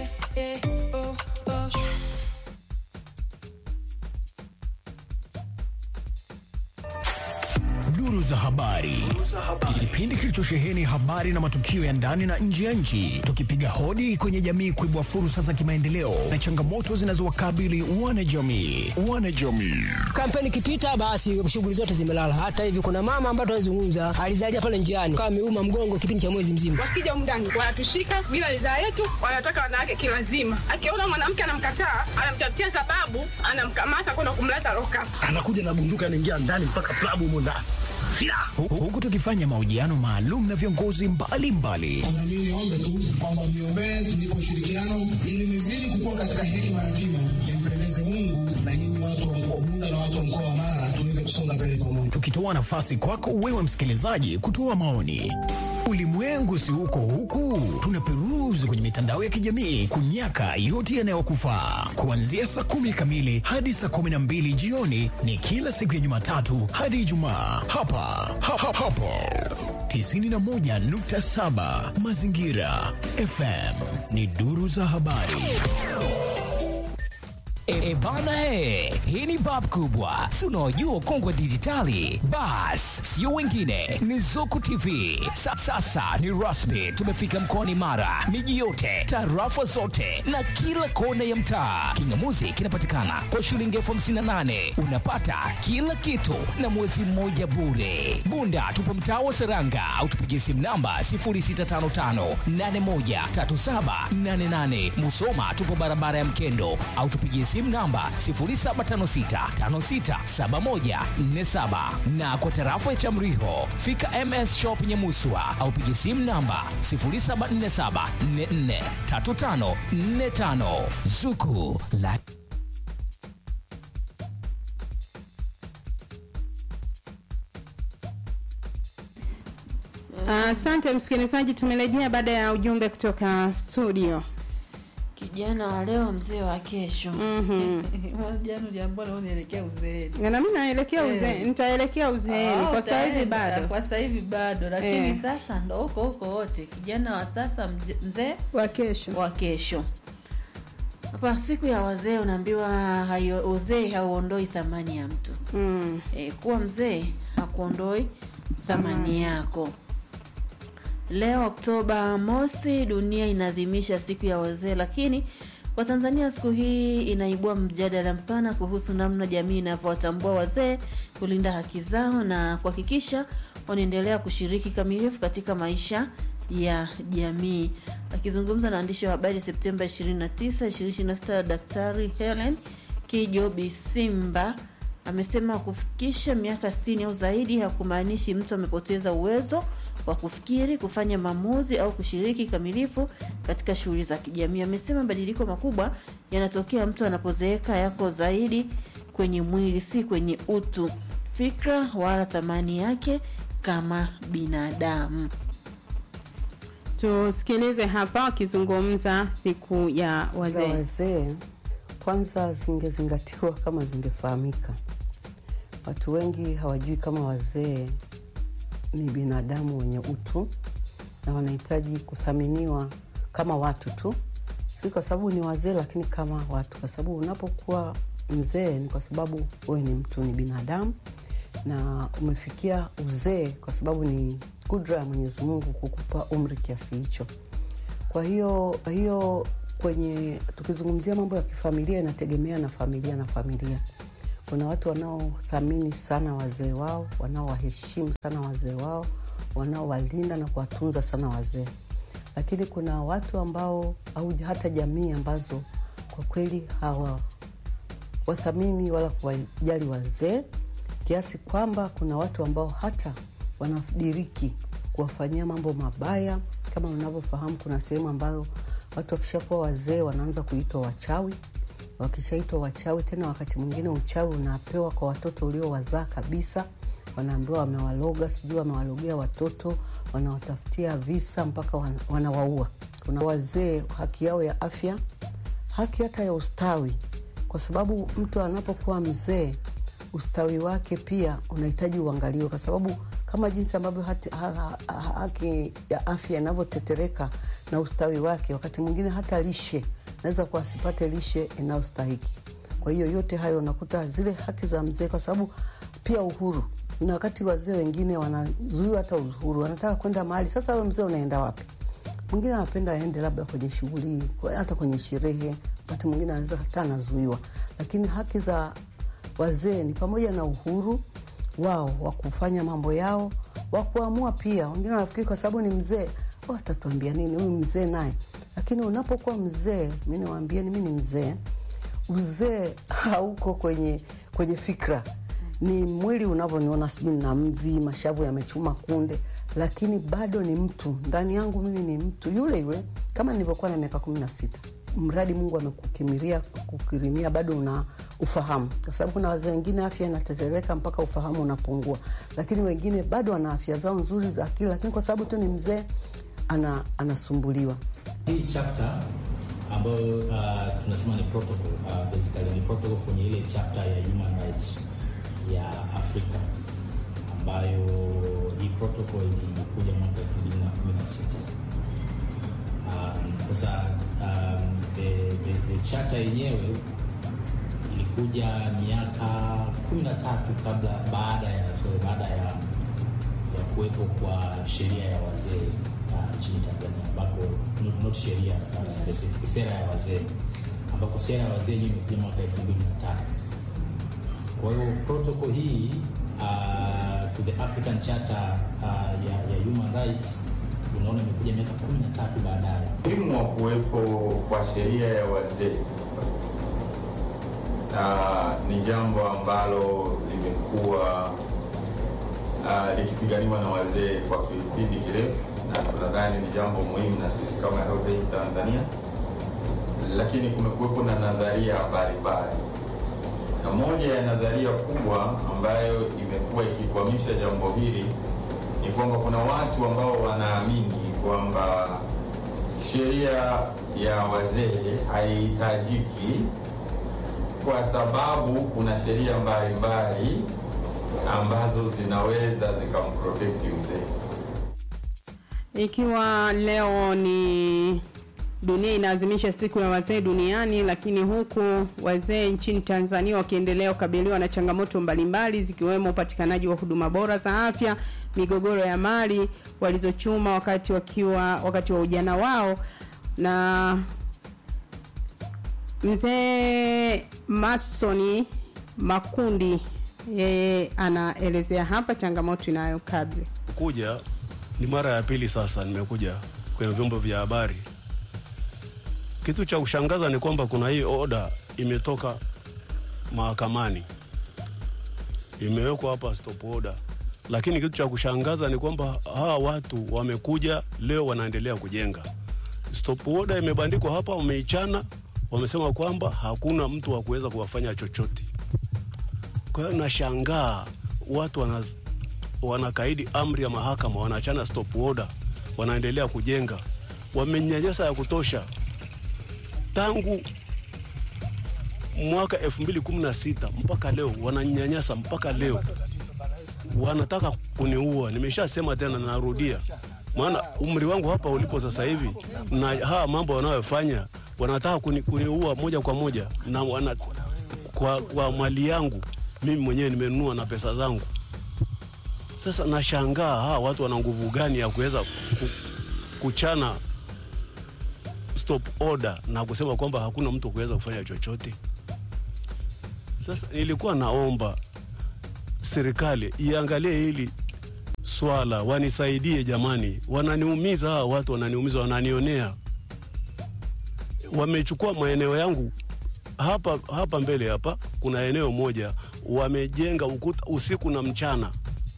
Duru za habari, kipindi kilichosheheni habari na matukio ya ndani na nje ya nchi, tukipiga hodi kwenye jamii kuibua fursa za kimaendeleo na changamoto zinazowakabili wanajamii. Wanajamii kampeni ikipita basi shughuli zote zimelala. Hata hivi kuna mama ambaye tunazungumza alizalia pale njiani kama ameuma mgongo kipindi cha mwezi mzima. wakija humu ndani wanatushika bila ridhaa yetu, wanataka wanawake kilazima. Akiona mwanamke anamkataa, anamtafutia sababu, anamkamata kwenda kumleta loka. anakuja na bunduki anaingia ndani mpaka klabu humo ndani Hu- huku tukifanya mahojiano maalum na viongozi mbalimbali Na mimi niombe tu kwamba mniombee nipo ushirikiano ili nizidi kukua katika hekima na kima, nimpendeze Mungu na nyinyi watu wa mkoa wa Bunda na watu wa mkoa wa Mara tuweze kusonga mbele pamoja. tukitoa nafasi kwako wewe msikilizaji kutoa maoni. Ulimwengu si huko huku, tunaperuzi kwenye mitandao ya kijamii kunyaka yote yanayokufaa. Kuanzia saa kumi kamili hadi saa kumi na mbili jioni ni kila siku ya Jumatatu hadi Ijumaa hapa ha, ha, hapo 91.7 Mazingira FM ni duru za habari. E, bana he, hii ni bab kubwa, si unaojua ukongwe dijitali. Bas, sio wengine, ni Zuku TV. Sa, sasa ni rasmi, tumefika mkoani Mara, miji yote, tarafa zote na kila kona ya mtaa. Kingamuzi kinapatikana kwa shilingi elfu hamsini na nane unapata kila kitu na mwezi mmoja bure. Bunda tupo mtaa wa Seranga au tupigie simu namba 0655813788. Musoma tupo barabara ya Mkendo au tupigie simu namba 0756567147 na kwa tarafa ya Chamriho fika MS Shop Nyamuswa au pigie simu namba 0747443545 Zuku la asante msikilizaji tumerejea baada ya ujumbe kutoka studio kijana wa leo mzee wa kesho Mhm. jana uliambiwa leo unaelekea uzeeni na mimi naelekea Eh. uze, nitaelekea uzeeni Ah, kwa sasa hivi utaenda. bado kwa sasa hivi bado lakini Eh. sasa ndo huko huko wote kijana wa sasa mje- mzee wa kesho wa kesho hapa siku ya wazee unaambiwa hayo- uzee hauondoi thamani ya mtu mm. e, kuwa mzee hakuondoi thamani yako leo oktoba mosi dunia inaadhimisha siku ya wazee lakini kwa tanzania siku hii inaibua mjadala mpana kuhusu namna jamii inavyowatambua wazee kulinda haki zao na kuhakikisha wanaendelea kushiriki kamilifu katika maisha ya jamii akizungumza na waandishi wa habari septemba 29 2026 daktari helen kijo bisimba amesema kufikisha miaka 60 au zaidi hakumaanishi mtu amepoteza uwezo wa kufikiri kufanya maamuzi au kushiriki kamilifu katika shughuli za kijamii amesema mabadiliko makubwa yanatokea mtu anapozeeka yako zaidi kwenye mwili si kwenye utu fikra wala thamani yake kama binadamu tusikilize hapa wakizungumza siku ya za wazee wazee kwanza zingezingatiwa kama zingefahamika. Watu wengi hawajui kama wazee ni binadamu wenye utu na wanahitaji kuthaminiwa kama watu tu, si kwa sababu ni wazee, lakini kama watu, kwa sababu unapokuwa mzee ni kwa sababu wewe ni mtu, ni binadamu na umefikia uzee kwa sababu ni kudra ya Mwenyezi Mungu kukupa umri kiasi hicho. Kwa hiyo hiyo kwenye tukizungumzia mambo ya kifamilia inategemea na familia na familia. Kuna watu wanaothamini sana wazee wao, wanaowaheshimu sana wazee wao, wanaowalinda na kuwatunza sana wazee, lakini kuna watu ambao au hata jamii ambazo kwa kweli hawa wathamini wala kuwajali wazee kiasi kwamba kuna watu ambao hata wanadiriki kuwafanyia mambo mabaya. Kama unavyofahamu, kuna sehemu ambayo watu wakishakuwa wazee wanaanza kuitwa wachawi. Wakishaitwa wachawi, tena wakati mwingine uchawi unapewa kwa watoto uliowazaa kabisa, wanaambiwa wamewaloga, sijui wamewalogea watoto, wanawatafutia visa mpaka wan- wanawaua. Kuna wazee haki yao ya afya, haki hata ya ustawi, kwa sababu mtu anapokuwa mzee ustawi wake pia unahitaji uangaliwe, kwa sababu kama jinsi ambavyo hati- ha- ha- haki ya afya inavyotetereka na ustawi wake, wakati mwingine hata lishe naweza kuwa asipate lishe inayostahiki. Kwa hiyo yote hayo unakuta zile haki za mzee, kwa sababu pia uhuru na wakati wazee wengine wanazuiwa hata uhuru, wanataka kwenda mahali. Sasa wewe mzee unaenda wapi? Mwingine anapenda aende labda kwenye shughuli, kwa- hata kwenye sherehe, wakati mwingine anaweza hata anazuiwa, lakini haki za wazee ni pamoja na uhuru wao wa kufanya mambo yao, wa kuamua pia. Wengine wanafikiri kwa sababu ni mzee, oh, atatuambia nini huyu mzee naye. Lakini unapokuwa mzee, mi niwaambieni, mi ni mzee. Uzee hauko kwenye kwenye fikra, ni mwili unavyoniona, sijui na mvi, mashavu yamechuma kunde, lakini bado ni mtu. Ndani yangu mimi ni mtu yule yule kama nilivyokuwa na miaka kumi na sita mradi Mungu amekukimiria kukirimia, bado una ufahamu, kwa sababu kuna wazee wengine afya inatetereka mpaka ufahamu unapungua, lakini wengine bado wana afya zao nzuri za akili, lakini kwa sababu tu ni mzee ana, anasumbuliwa. Hii chapter ambayo uh, tunasema ni protocol uh, basically ni protocol kwenye ile chapter ya human rights ya Afrika ambayo hii protocol ilikuja mwaka 2016. Um, sasa um, the, the, the charter yenyewe ilikuja miaka 13 kabla baada ya so baada ya ya kuwepo kwa sheria ya wazee uh, nchini Tanzania ambako not, not sheria uh, specific sera ya wazee ambako sera ya wazee yenyewe imekuja mwaka 2003. Kwa hiyo protocol hii uh, to the African Charter uh, ya, ya human rights unaona imekuja miaka 13 baadaye. Umuhimu wa kuwepo kwa sheria ya wazee ah, ni jambo ambalo limekuwa ah, likipiganiwa na wazee kwa kipindi kirefu, na tunadhani ni jambo muhimu na sisi kama Heritage Tanzania, lakini kumekuwepo na nadharia mbalimbali, na moja ya nadharia kubwa ambayo imekuwa ikikwamisha jambo hili ni kwamba kuna watu ambao wanaamini kwamba sheria ya wazee haihitajiki kwa sababu kuna sheria mbalimbali ambazo zinaweza zikamprotekti mzee. Ikiwa leo ni dunia inaadhimisha siku ya wazee duniani, lakini huku wazee nchini Tanzania wakiendelea kukabiliwa na changamoto mbalimbali zikiwemo upatikanaji wa huduma bora za afya, migogoro ya mali walizochuma wakati wakiwa wakati wa ujana wao na mzee Masoni Makundi yeye anaelezea hapa changamoto inayokabili kuja ni mara ya pili sasa nimekuja kwenye vyombo vya habari. Kitu cha kushangaza ni kwamba kuna hii oda imetoka mahakamani, imewekwa hapa stop order, lakini kitu cha kushangaza ni kwamba hawa watu wamekuja leo wanaendelea kujenga. Stop order imebandikwa hapa, wameichana, wamesema kwamba hakuna mtu wa kuweza kuwafanya chochote. Kwa hiyo nashangaa watu wana, wanakaidi amri ya mahakama, wanachana stop order, wanaendelea kujenga, wamenyanyasa ya kutosha tangu mwaka elfu mbili kumi na sita mpaka leo wananyanyasa mpaka leo wanataka kuniua. Nimeshasema tena, narudia, maana umri wangu hapa ulipo sasa hivi na haya mambo wanayofanya, wanataka kuni, kuniua moja kwa moja na wana, kwa, kwa mali yangu mimi mwenyewe nimenunua na pesa zangu. Sasa nashangaa hawa watu wana nguvu gani ya kuweza ku, kuchana stop order na kusema kwamba hakuna mtu kuweza kufanya chochote. Sasa nilikuwa naomba serikali iangalie hili swala, wanisaidie jamani, wananiumiza hawa watu, wananiumiza, wananionea. Wamechukua maeneo yangu hapa hapa mbele hapa, kuna eneo moja wamejenga ukuta usiku na mchana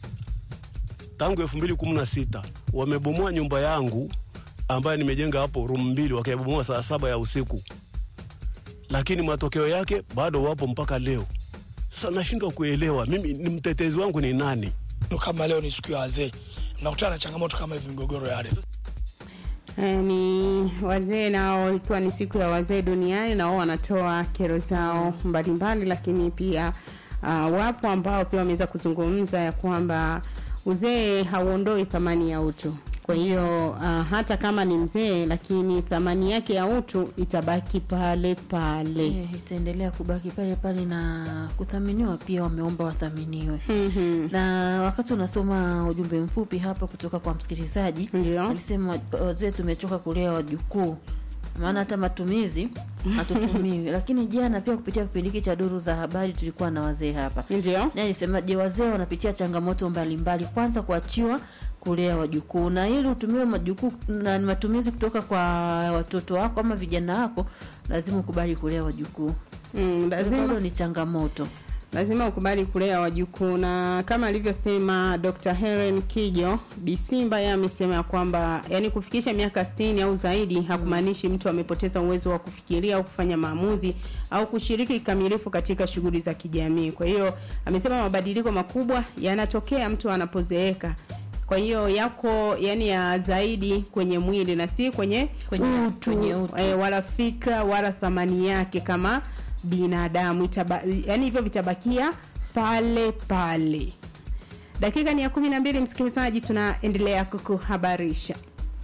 tangu elfu mbili kumi na sita wamebomoa nyumba yangu ambayo nimejenga hapo room mbili, wakaibomoa saa saba ya usiku, lakini matokeo yake bado wapo mpaka leo. Sasa nashindwa kuelewa mimi ni mtetezi wangu ni nani? kama leo ni siku ya wazee, mnakutana na changamoto kama hivi, migogoro ya ardhi. Eh, ni wazee nao, ikiwa ni siku ya wazee duniani, nao wanatoa kero zao mbalimbali, lakini pia uh, wapo ambao pia wameweza kuzungumza ya kwamba uzee hauondoi thamani ya utu. Kwa hiyo uh, hata kama ni mzee, lakini thamani yake ya utu itabaki pale pale. Eh, itaendelea kubaki pale pale na kuthaminiwa pia, wameomba wathaminiwe. Na wakati unasoma ujumbe mfupi hapa kutoka kwa msikilizaji, alisema wazee tumechoka kulea wajukuu, maana hata matumizi hatutumiwi. Lakini jana pia kupitia kipindi hiki cha duru za habari tulikuwa na wazee hapa, ndio naye alisema, je, wazee wanapitia changamoto mbalimbali, kwanza kuachiwa kulea wajukuu, na ili utumiwe majukuu na ni matumizi kutoka kwa watoto wako ama vijana wako, lazima ukubali kulea wajukuu. Mm, lazima- Bado ni changamoto. lazima ukubali kulea wajukuu, na kama alivyosema Dr. Helen Kijo Bisimba, yeye amesema ya kwamba yani kufikisha miaka 60 au zaidi hakumaanishi mtu amepoteza uwezo wa kufikiria au kufanya maamuzi au kushiriki kikamilifu katika shughuli za kijamii. Kwa hiyo amesema mabadiliko makubwa yanatokea mtu anapozeeka. Kwa hiyo yako yani ya zaidi kwenye mwili na si kwenye, Kwenye- utu, kwenye utu. Eh, wala fikra wala thamani yake kama binadamu Itaba, yani hivyo vitabakia pale pale. Dakika ni ya kumi na mbili, msikilizaji, tunaendelea kukuhabarisha.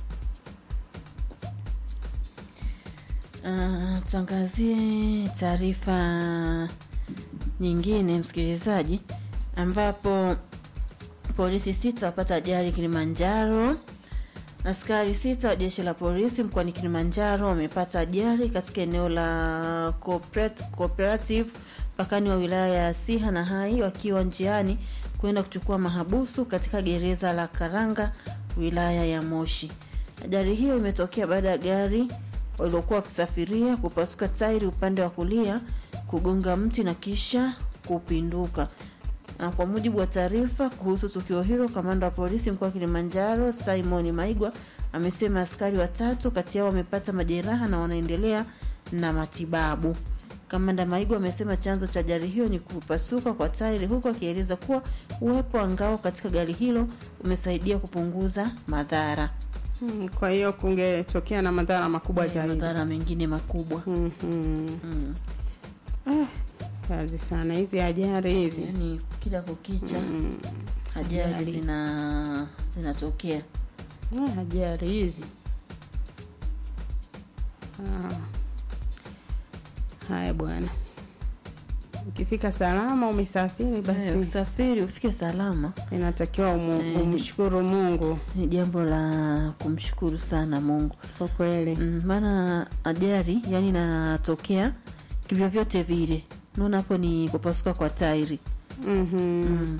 Uh, tuangazie taarifa nyingine msikilizaji, ambapo polisi sita wapata ajali Kilimanjaro. Askari sita wa jeshi la polisi mkoani Kilimanjaro wamepata ajali katika eneo la Cooperat- Cooperative mpakani wa wilaya ya Siha na Hai wakiwa njiani kwenda kuchukua mahabusu katika gereza la Karanga wilaya ya Moshi. Ajali hiyo imetokea baada ya gari waliokuwa wakisafiria kupasuka tairi upande wa kulia, kugonga mti na kisha kupinduka. Na kwa mujibu wa taarifa kuhusu tukio hilo, kamanda wa polisi mkoa wa Kilimanjaro Simon Maigwa amesema askari watatu kati yao wamepata majeraha na wanaendelea na matibabu. Kamanda Maigwa amesema chanzo cha ajali hiyo ni kupasuka kwa tairi, huku akieleza kuwa uwepo wa ngao katika gari hilo umesaidia kupunguza madhara. Hmm, kwa hiyo kungetokea na madhara makubwa Eh, zaidi. madhara mengine makubwa. Mhm. Ah, kazi sana hizi ajali hizi. Yani kila kukicha ajali Ajali. zina zinatokea. Ah, ajali hizi. Ah. Haya bwana, ukifika salama umesafiri basi Eh, usafiri ufike salama, inatakiwa umu, Eh, umshukuru Mungu. Ni jambo la kumshukuru sana Mungu kwa kweli, mm, maana ajali yani inatokea kivyovyote vile. Naona hapo ni kupasuka kwa tairi. Mhm.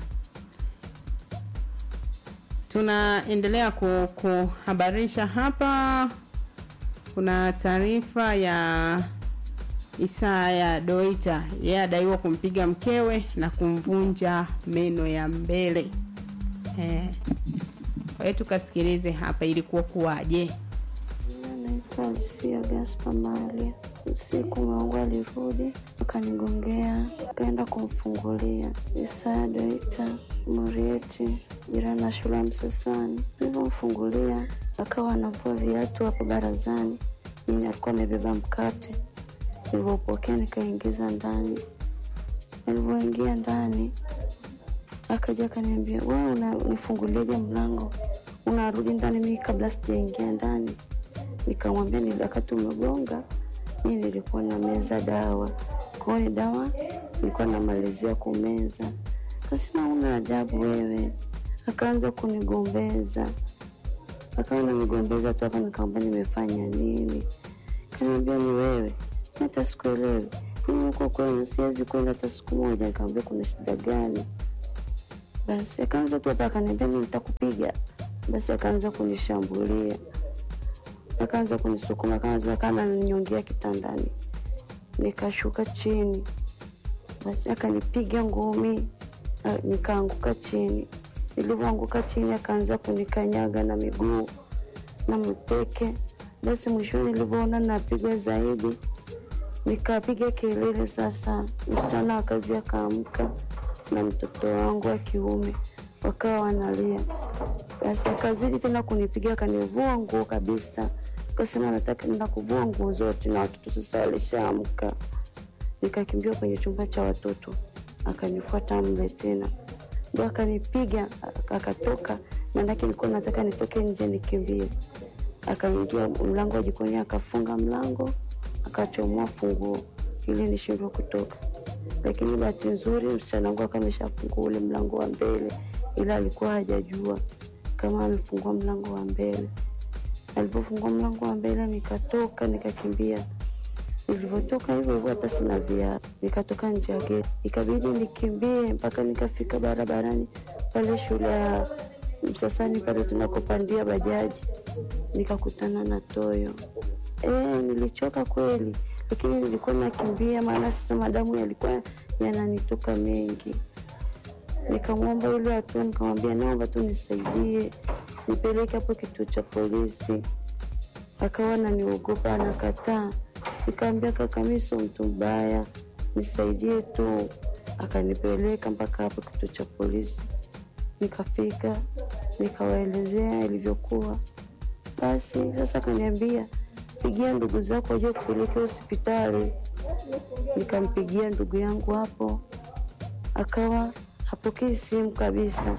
Tunaendelea ku- kuhabarisha hapa. Kuna taarifa ya Isaya Doita, yeye adaiwa kumpiga mkewe na kumvunja meno ya mbele. Eh. Kwa hiyo tukasikilize hapa ilikuwa kuwaje. Naitwa Alisia Gaspar Malia. Usiku mwangu alirudi akanigongea, akaenda kumfungulia Isaya Doita Murieti, jirani na shule ya Msasani. Nilivyomfungulia akawa anavua viatu hapo barazani, mimi alikuwa amebeba mkate. Nilivyopokea nikaingiza ndani. Nilivyoingia ndani, akaja akaniambia, wewe unanifunguliaje mlango? Unarudi ndani mimi kabla sijaingia ndani. Nikamwambia ni wakati umegonga, mi nilikuwa na meza dawa, kwa hiyo dawa nilikuwa namalizia kumeza. Kasema una adabu wewe, akaanza kunigombeza, akawa nanigombeza tu hapa, nikamwambia nimefanya nini? Kaniambia ni wewe, hata sikuelewi mimi huko kwenu siwezi kwenda hata siku moja. Nikamwambia kuna shida gani? Basi akaanza tu hapa, akaniambia mi nitakupiga. Basi akaanza kunishambulia, akaanza kunisukuma, akaanza kana ananinyongia kitandani, nikashuka chini. Basi akanipiga ngumi, ah, nikaanguka chini. Nilivyoanguka chini, akaanza kunikanyaga na miguu na mteke. Basi mwishoni, nilivyoona napigwa zaidi, nikapiga kelele. Sasa msichana wa kazi akaamka na mtoto wangu wa kiume wakawa wanalia. Basi akazidi tena kunipiga, akanivua nguo kabisa, akasema nataka nakuvua nguo zote, na watoto sasa walishaamka. Nikakimbia kwenye chumba cha watoto, akanifuata mle tena, ndo akanipiga, ak- akatoka. Maanake nilikuwa nataka nitoke nje nikimbie, akaingia mlango wa jikoni, akafunga mlango, akachomoa funguo ili nishindwe kutoka. Lakini bahati nzuri msichana wangu akawa ameshafungua ule mlango wa mbele, ila alikuwa hajajua kama amefungua mlango wa mbele. Alipofungua mlango wa mbele, nikatoka nikakimbia. Nilivyotoka hivyo hivyo, hata sina viatu, nikatoka nje ya geti, ikabidi nikimbie mpaka nikafika barabarani pale shule ya Msasani pale tunakopandia bajaji, nikakutana na Toyo. E, nilichoka kweli, lakini nilikuwa nakimbia, maana sasa madamu yalikuwa yananitoka mengi. Nikamwomba yule hatua, nikamwambia naomba tu nisaidie, nipeleke hapo kituo cha polisi. Akawa ananiogopa, anakataa. Nikamwambia kaka, mimi sio mtu mbaya, nisaidie tu. Akanipeleka mpaka hapo kituo cha polisi. Nikafika nikawaelezea ilivyokuwa. Basi sasa akaniambia pigia ndugu zako wajue kupeleka hospitali. Nikampigia ndugu yangu hapo, akawa hapokei simu kabisa.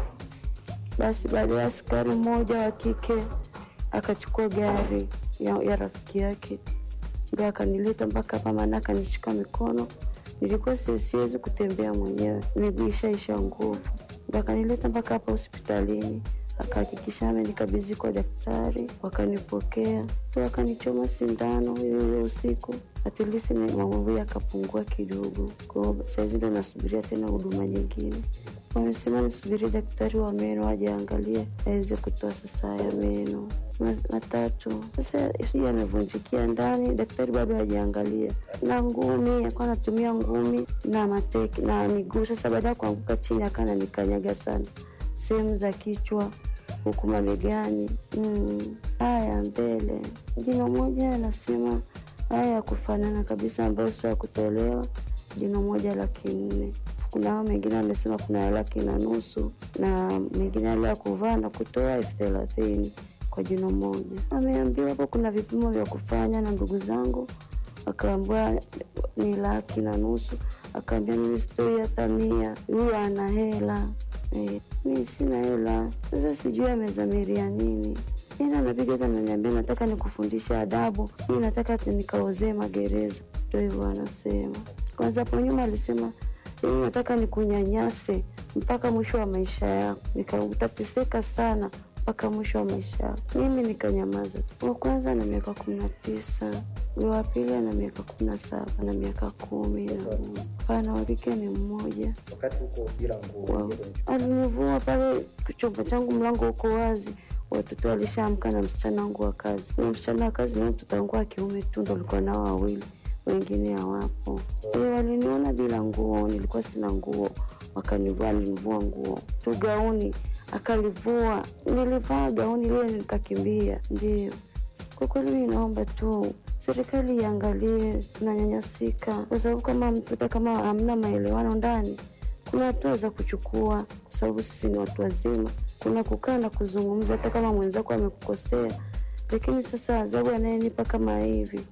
Basi baada ya askari mmoja wa kike akachukua gari ya, ya rafiki yake ndo akanileta mpaka hapa, maana akanishika mikono. Nilikuwa si- siwezi kutembea mwenyewe, miguu ishaisha nguvu, ndo akanileta mpaka hapa hospitalini akahakikisha amenikabidhi kwa daktari, wakanipokea ndo wakanichoma sindano hiyo hiyo usiku, atilisi maumivu yakapungua kidogo. Kwa hiyo sahizi ndo nasubiria tena huduma nyingine. Wamesema nisubiri daktari wa meno aje aangalie aweze kutoa sasa haya meno Ma- matatu. Sasa sijui amevunjikia ndani, daktari bado hajaangalia. Na ngumi, alikuwa anatumia ngumi na mateke na miguu. Sasa baada ya kuanguka chini, akawa ananikanyaga sana sehemu za kichwa huku mabegani. Mm. Haya mbele, jino moja anasema haya ya kufanana kabisa, ambayo sio ya kutolewa, jino moja laki nne. Kuna hao mengine wamesema kuna ya laki na nusu na mengine yale ya kuvaa na kutoa elfu thelathini kwa jino moja. Ameambiwa hapo kuna vipimo vya kufanya na ndugu zangu, akaambiwa ni laki na nusu. Akaambia mimi sitoi hata mia, huyo ana hela eh, mi sina hela. Sasa sijui amezamiria nini tena, anapiga hata ananiambia nataka nikufundisha adabu, mi nataka ati nikaozee magereza. Ndo hivyo anasema. Kwanza hapo nyuma alisema "Mimi nataka nikunyanyase mpaka mwisho wa maisha yako, nikautateseka sana mpaka mwisho wa maisha yako. Mimi nikanyamaza. Wa kwanza na miaka kumi na tisa, huyo wa pili ana miaka kumi na saba na miaka kumi na moja. Pana wa kike ni mmoja. wakati huko bila nguo Wow. Alinivua pale chumba changu, mlango uko wazi, watoto walishaamka na msichana wangu wa kazi. Huyo msichana wa kazi na mtoto wangu wa kiume tu ndo alikuwa nao wawili, wengine hawapo. Kwa hiyo waliniona bila nguo, nilikuwa sina nguo, wakanivua, alinivua nguo tu, gauni akalivua, nilivaa gauni lile nikakimbia. Ndio kwa kweli, mi naomba tu serikali iangalie, tunanyanyasika kwa sababu kama mtu hata kama hamna maelewano ndani kuna hatua za kuchukua, kwa sababu sisi ni watu wazima. Kuna kukaa na kuzungumza, hata kama mwenzako amekukosea. Lakini sasa adhabu anayenipa kama hivi,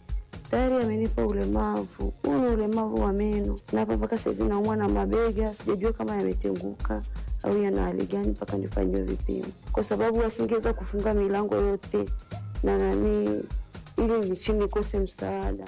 tayari amenipa ulemavu. Huu ni ulemavu wa meno, na hapa mpaka saizi naumwa na mabega, sijajua kama yametenguka au yana hali gani mpaka nifanyiwe vipimo, kwa sababu asingeweza kufunga milango yote na nani, ili nichini nikose msaada.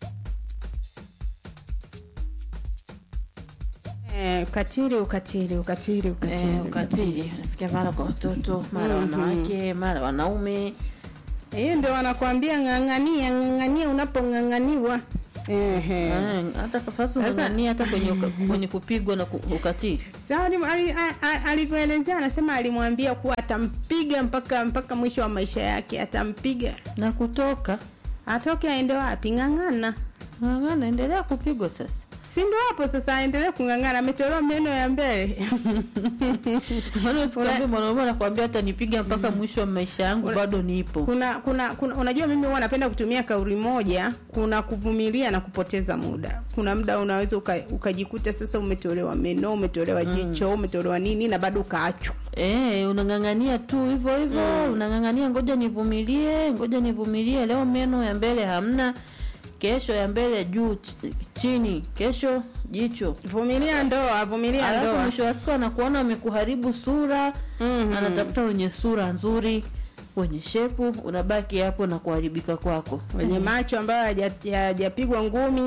Eh, ukatili ukatili ukatili ukatili Eh, ukatili nasikia mara kwa watoto mara Mhm. wanawake mara wanaume hiyo ndio wanakwambia ng'ang'ania ng'ang'ania unapong'ang'aniwa Ehe. Eh, hata kafasi Sasa- unang'ania hata kwenye, uka- kwenye kupigwa na ku- ukatili Sasa ali- ali- a- a- alivyoelezea anasema alimwambia kuwa atampiga mpaka mpaka mwisho wa maisha yake atampiga na kutoka atoke aende wapi ng'ang'ana ng'ang'ana endelea kupigwa sasa si ndo hapo sasa aendelee kung'ang'ana ametolewa meno ya mbele Sikwambia mwanaume anakwambia hata nipiga mpaka mwisho wa maisha yangu bado nipo kuna, kuna kuna unajua mimi huwa napenda kutumia kauli moja kuna kuvumilia na kupoteza muda kuna muda unaweza uka, ukajikuta sasa umetolewa meno umetolewa Mm. jicho umetolewa nini na bado ukaachwa Eh, unang'ang'ania tu hivyo hivyo unang'ang'ania ngoja nivumilie ngoja nivumilie leo meno ya mbele hamna kesho ya mbele juu ch- chini kesho jicho vumilia ndoa vumilia Alafu ndoa mwisho wa siku anakuona amekuharibu sura anatafuta wenye sura nzuri wenye shepu unabaki hapo na kuharibika kwako wenye macho ambayo haja- hayajapigwa ngumi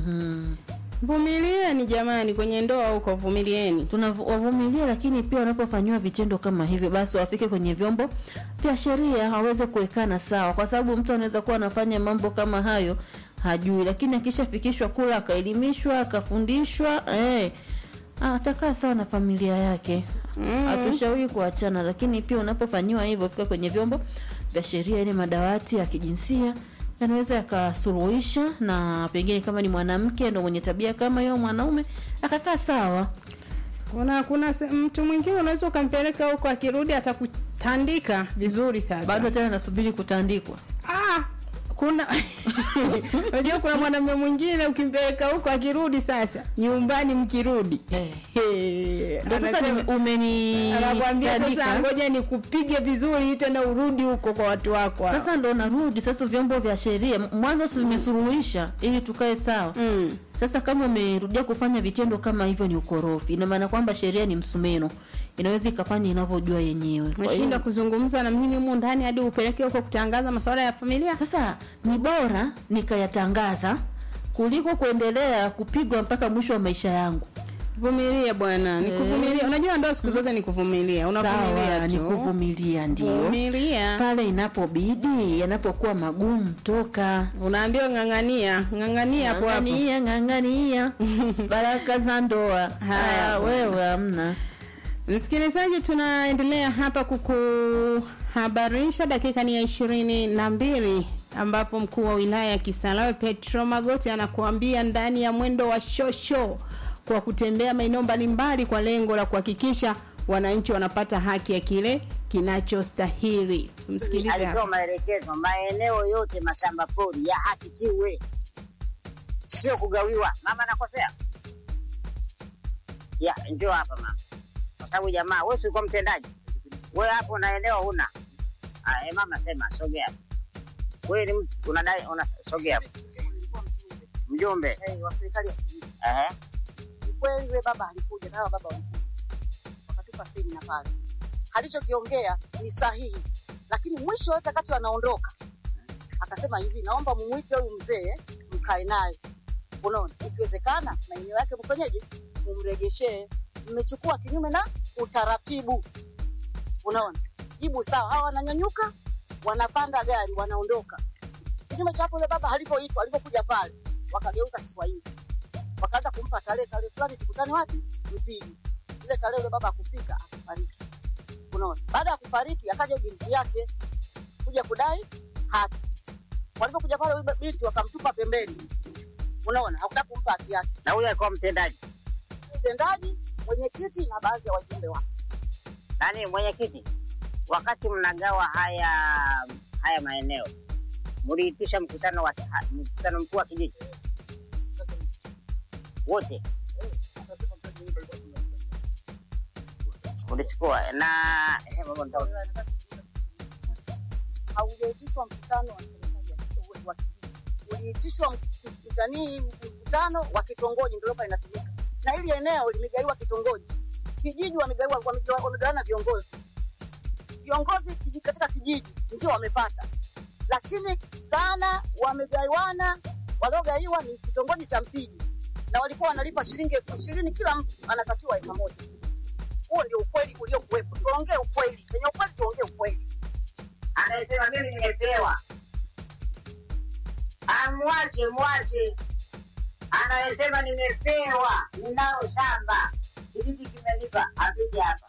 vumilieni jamani kwenye ndoa huko vumilieni tunawavumilia lakini pia wanapofanyiwa vitendo kama hivyo basi wafike kwenye vyombo vya sheria waweze kuwekana sawa kwa sababu mtu anaweza kuwa anafanya mambo kama hayo hajui lakini akishafikishwa kula akaelimishwa akafundishwa eh, ah, atakaa sawa na familia yake hatushauri kuachana lakini pia unapofanyiwa hivyo fika kwenye vyombo vya sheria ile madawati ya kijinsia yanaweza yakasuluhisha na pengine kama ni mwanamke ndo mwenye tabia kama hiyo mwanaume akakaa sawa kuna kuna se- mtu mwingine unaweza ukampeleka huko akirudi atakutandika vizuri sasa bado tena nasubiri kutandikwa ah, kuna unajua kuna mwanamume mwingine ukimpeleka huko akirudi sasa nyumbani mkirudi Eh, Ndio sasa anasema- nime- umeni- anakwambia sasa tandika. ngoja nikupige vizuri tena urudi huko kwa watu wako hao. sasa ndo narudi sasa vyombo vya sheria mwanzo si vimesuluhisha ili tukae sawa mm. sasa kama umerudia kufanya vitendo kama hivyo ni ukorofi ina maana kwamba sheria ni msumeno inaweza ikafanya inavyojua yenyewe Kwa hiyo- Umeshinda kuzungumza na mimi humu ndani hadi upeleke huko kutangaza masuala ya familia sasa ni bora nikayatangaza kuliko kuendelea kupigwa mpaka mwisho wa maisha yangu vumilia bwana ni Eh. kuvumilia unajua ndoa siku zote ni kuvumilia unavumilia Sawa, tu ni kuvumilia ndio Vumilia. pale inapobidi yanapokuwa magumu toka unaambiwa ng'ang'ania ng'ang'ania hapo hapo ng'ang'ania ng'ang'ania baraka za ndoa Haya, Ah, bwana. wewe hamna msikilizaji tunaendelea hapa kukuhabarisha dakika ni ya ishirini na mbili ambapo mkuu wa wilaya ya kisarawe petro magoti anakuambia ndani ya mwendo wa shosho kwa kutembea maeneo mbalimbali kwa lengo la kuhakikisha wananchi wanapata haki ya kile kinachostahili msikilize hapa. alitoa maelekezo maeneo yote mashamba pori yahakikiwe, sio kugawiwa. Mama nakosea? Ya, njoo hapa mama, kwa sababu jamaa, wewe si ulikuwa mtendaji, wewe hapo na eneo huna. Ah, eh, mama sema, sogea. Wewe ni mtu unadai, una sogea hapo. Mjumbe wa serikali ya kijiji. ehe, Ni kweli yule baba alikuja na hawa baba walikuja wakatupa semina pale, alichokiongea ni sahihi, lakini mwisho wote wakati wanaondoka akasema hivi, naomba mumwite huyu mzee mkae naye, unaona, ikiwezekana maeneo yake mfanyeje, mumregeshee. Mmechukua kinyume na utaratibu, unaona. Jibu sawa, hawa wananyanyuka, wanapanda gari, wanaondoka. Kinyume cha hapo, yule baba alipoitwa, alipokuja pale, wakageuza Kiswahili wakaanza kumpa tarehe tarehe fulani tukutane wapi Mpigi. Ile tarehe yule baba akufika akafariki. Unaona, baada ya kufariki akaja binti yake kuja kudai haki. Walipokuja pale yule binti wakamtupa pembeni, unaona, hakutaka kumpa haki yake. na huyo alikuwa mtendaji Mtendaji, mwenyekiti na baadhi ya wajumbe wake. nani, mwenyekiti. Wakati mnagawa haya haya maeneo, mliitisha mkutano wa mkutano mkuu wa kijiji wote ulichukua na eh, baba, nita- Haujaitishwa mkutano wa serikali ya wa kijiji uliitishwa mk- nani mkutano wa kitongoji, ndio hapa inatumika, na hili eneo limegaiwa kitongoji, kijiji wamegaiwa, wamegawa- wamegawana viongozi viongozi kiji- katika kijiji ndio wamepata, lakini sana wamegawana, waliogaiwa ni kitongoji cha Mpiji na walikuwa wanalipa shilingi elfu ishirini kila mtu anakatiwa eka moja. Huo ndio ukweli uliokuwepo. Tuongee ukweli, kwenye ukweli tuongee ukweli. anayesema mimi nimepewa, amwache mwache. Anayesema nimepewa, ninalo shamba, kijiji kimenipa, apige hapa.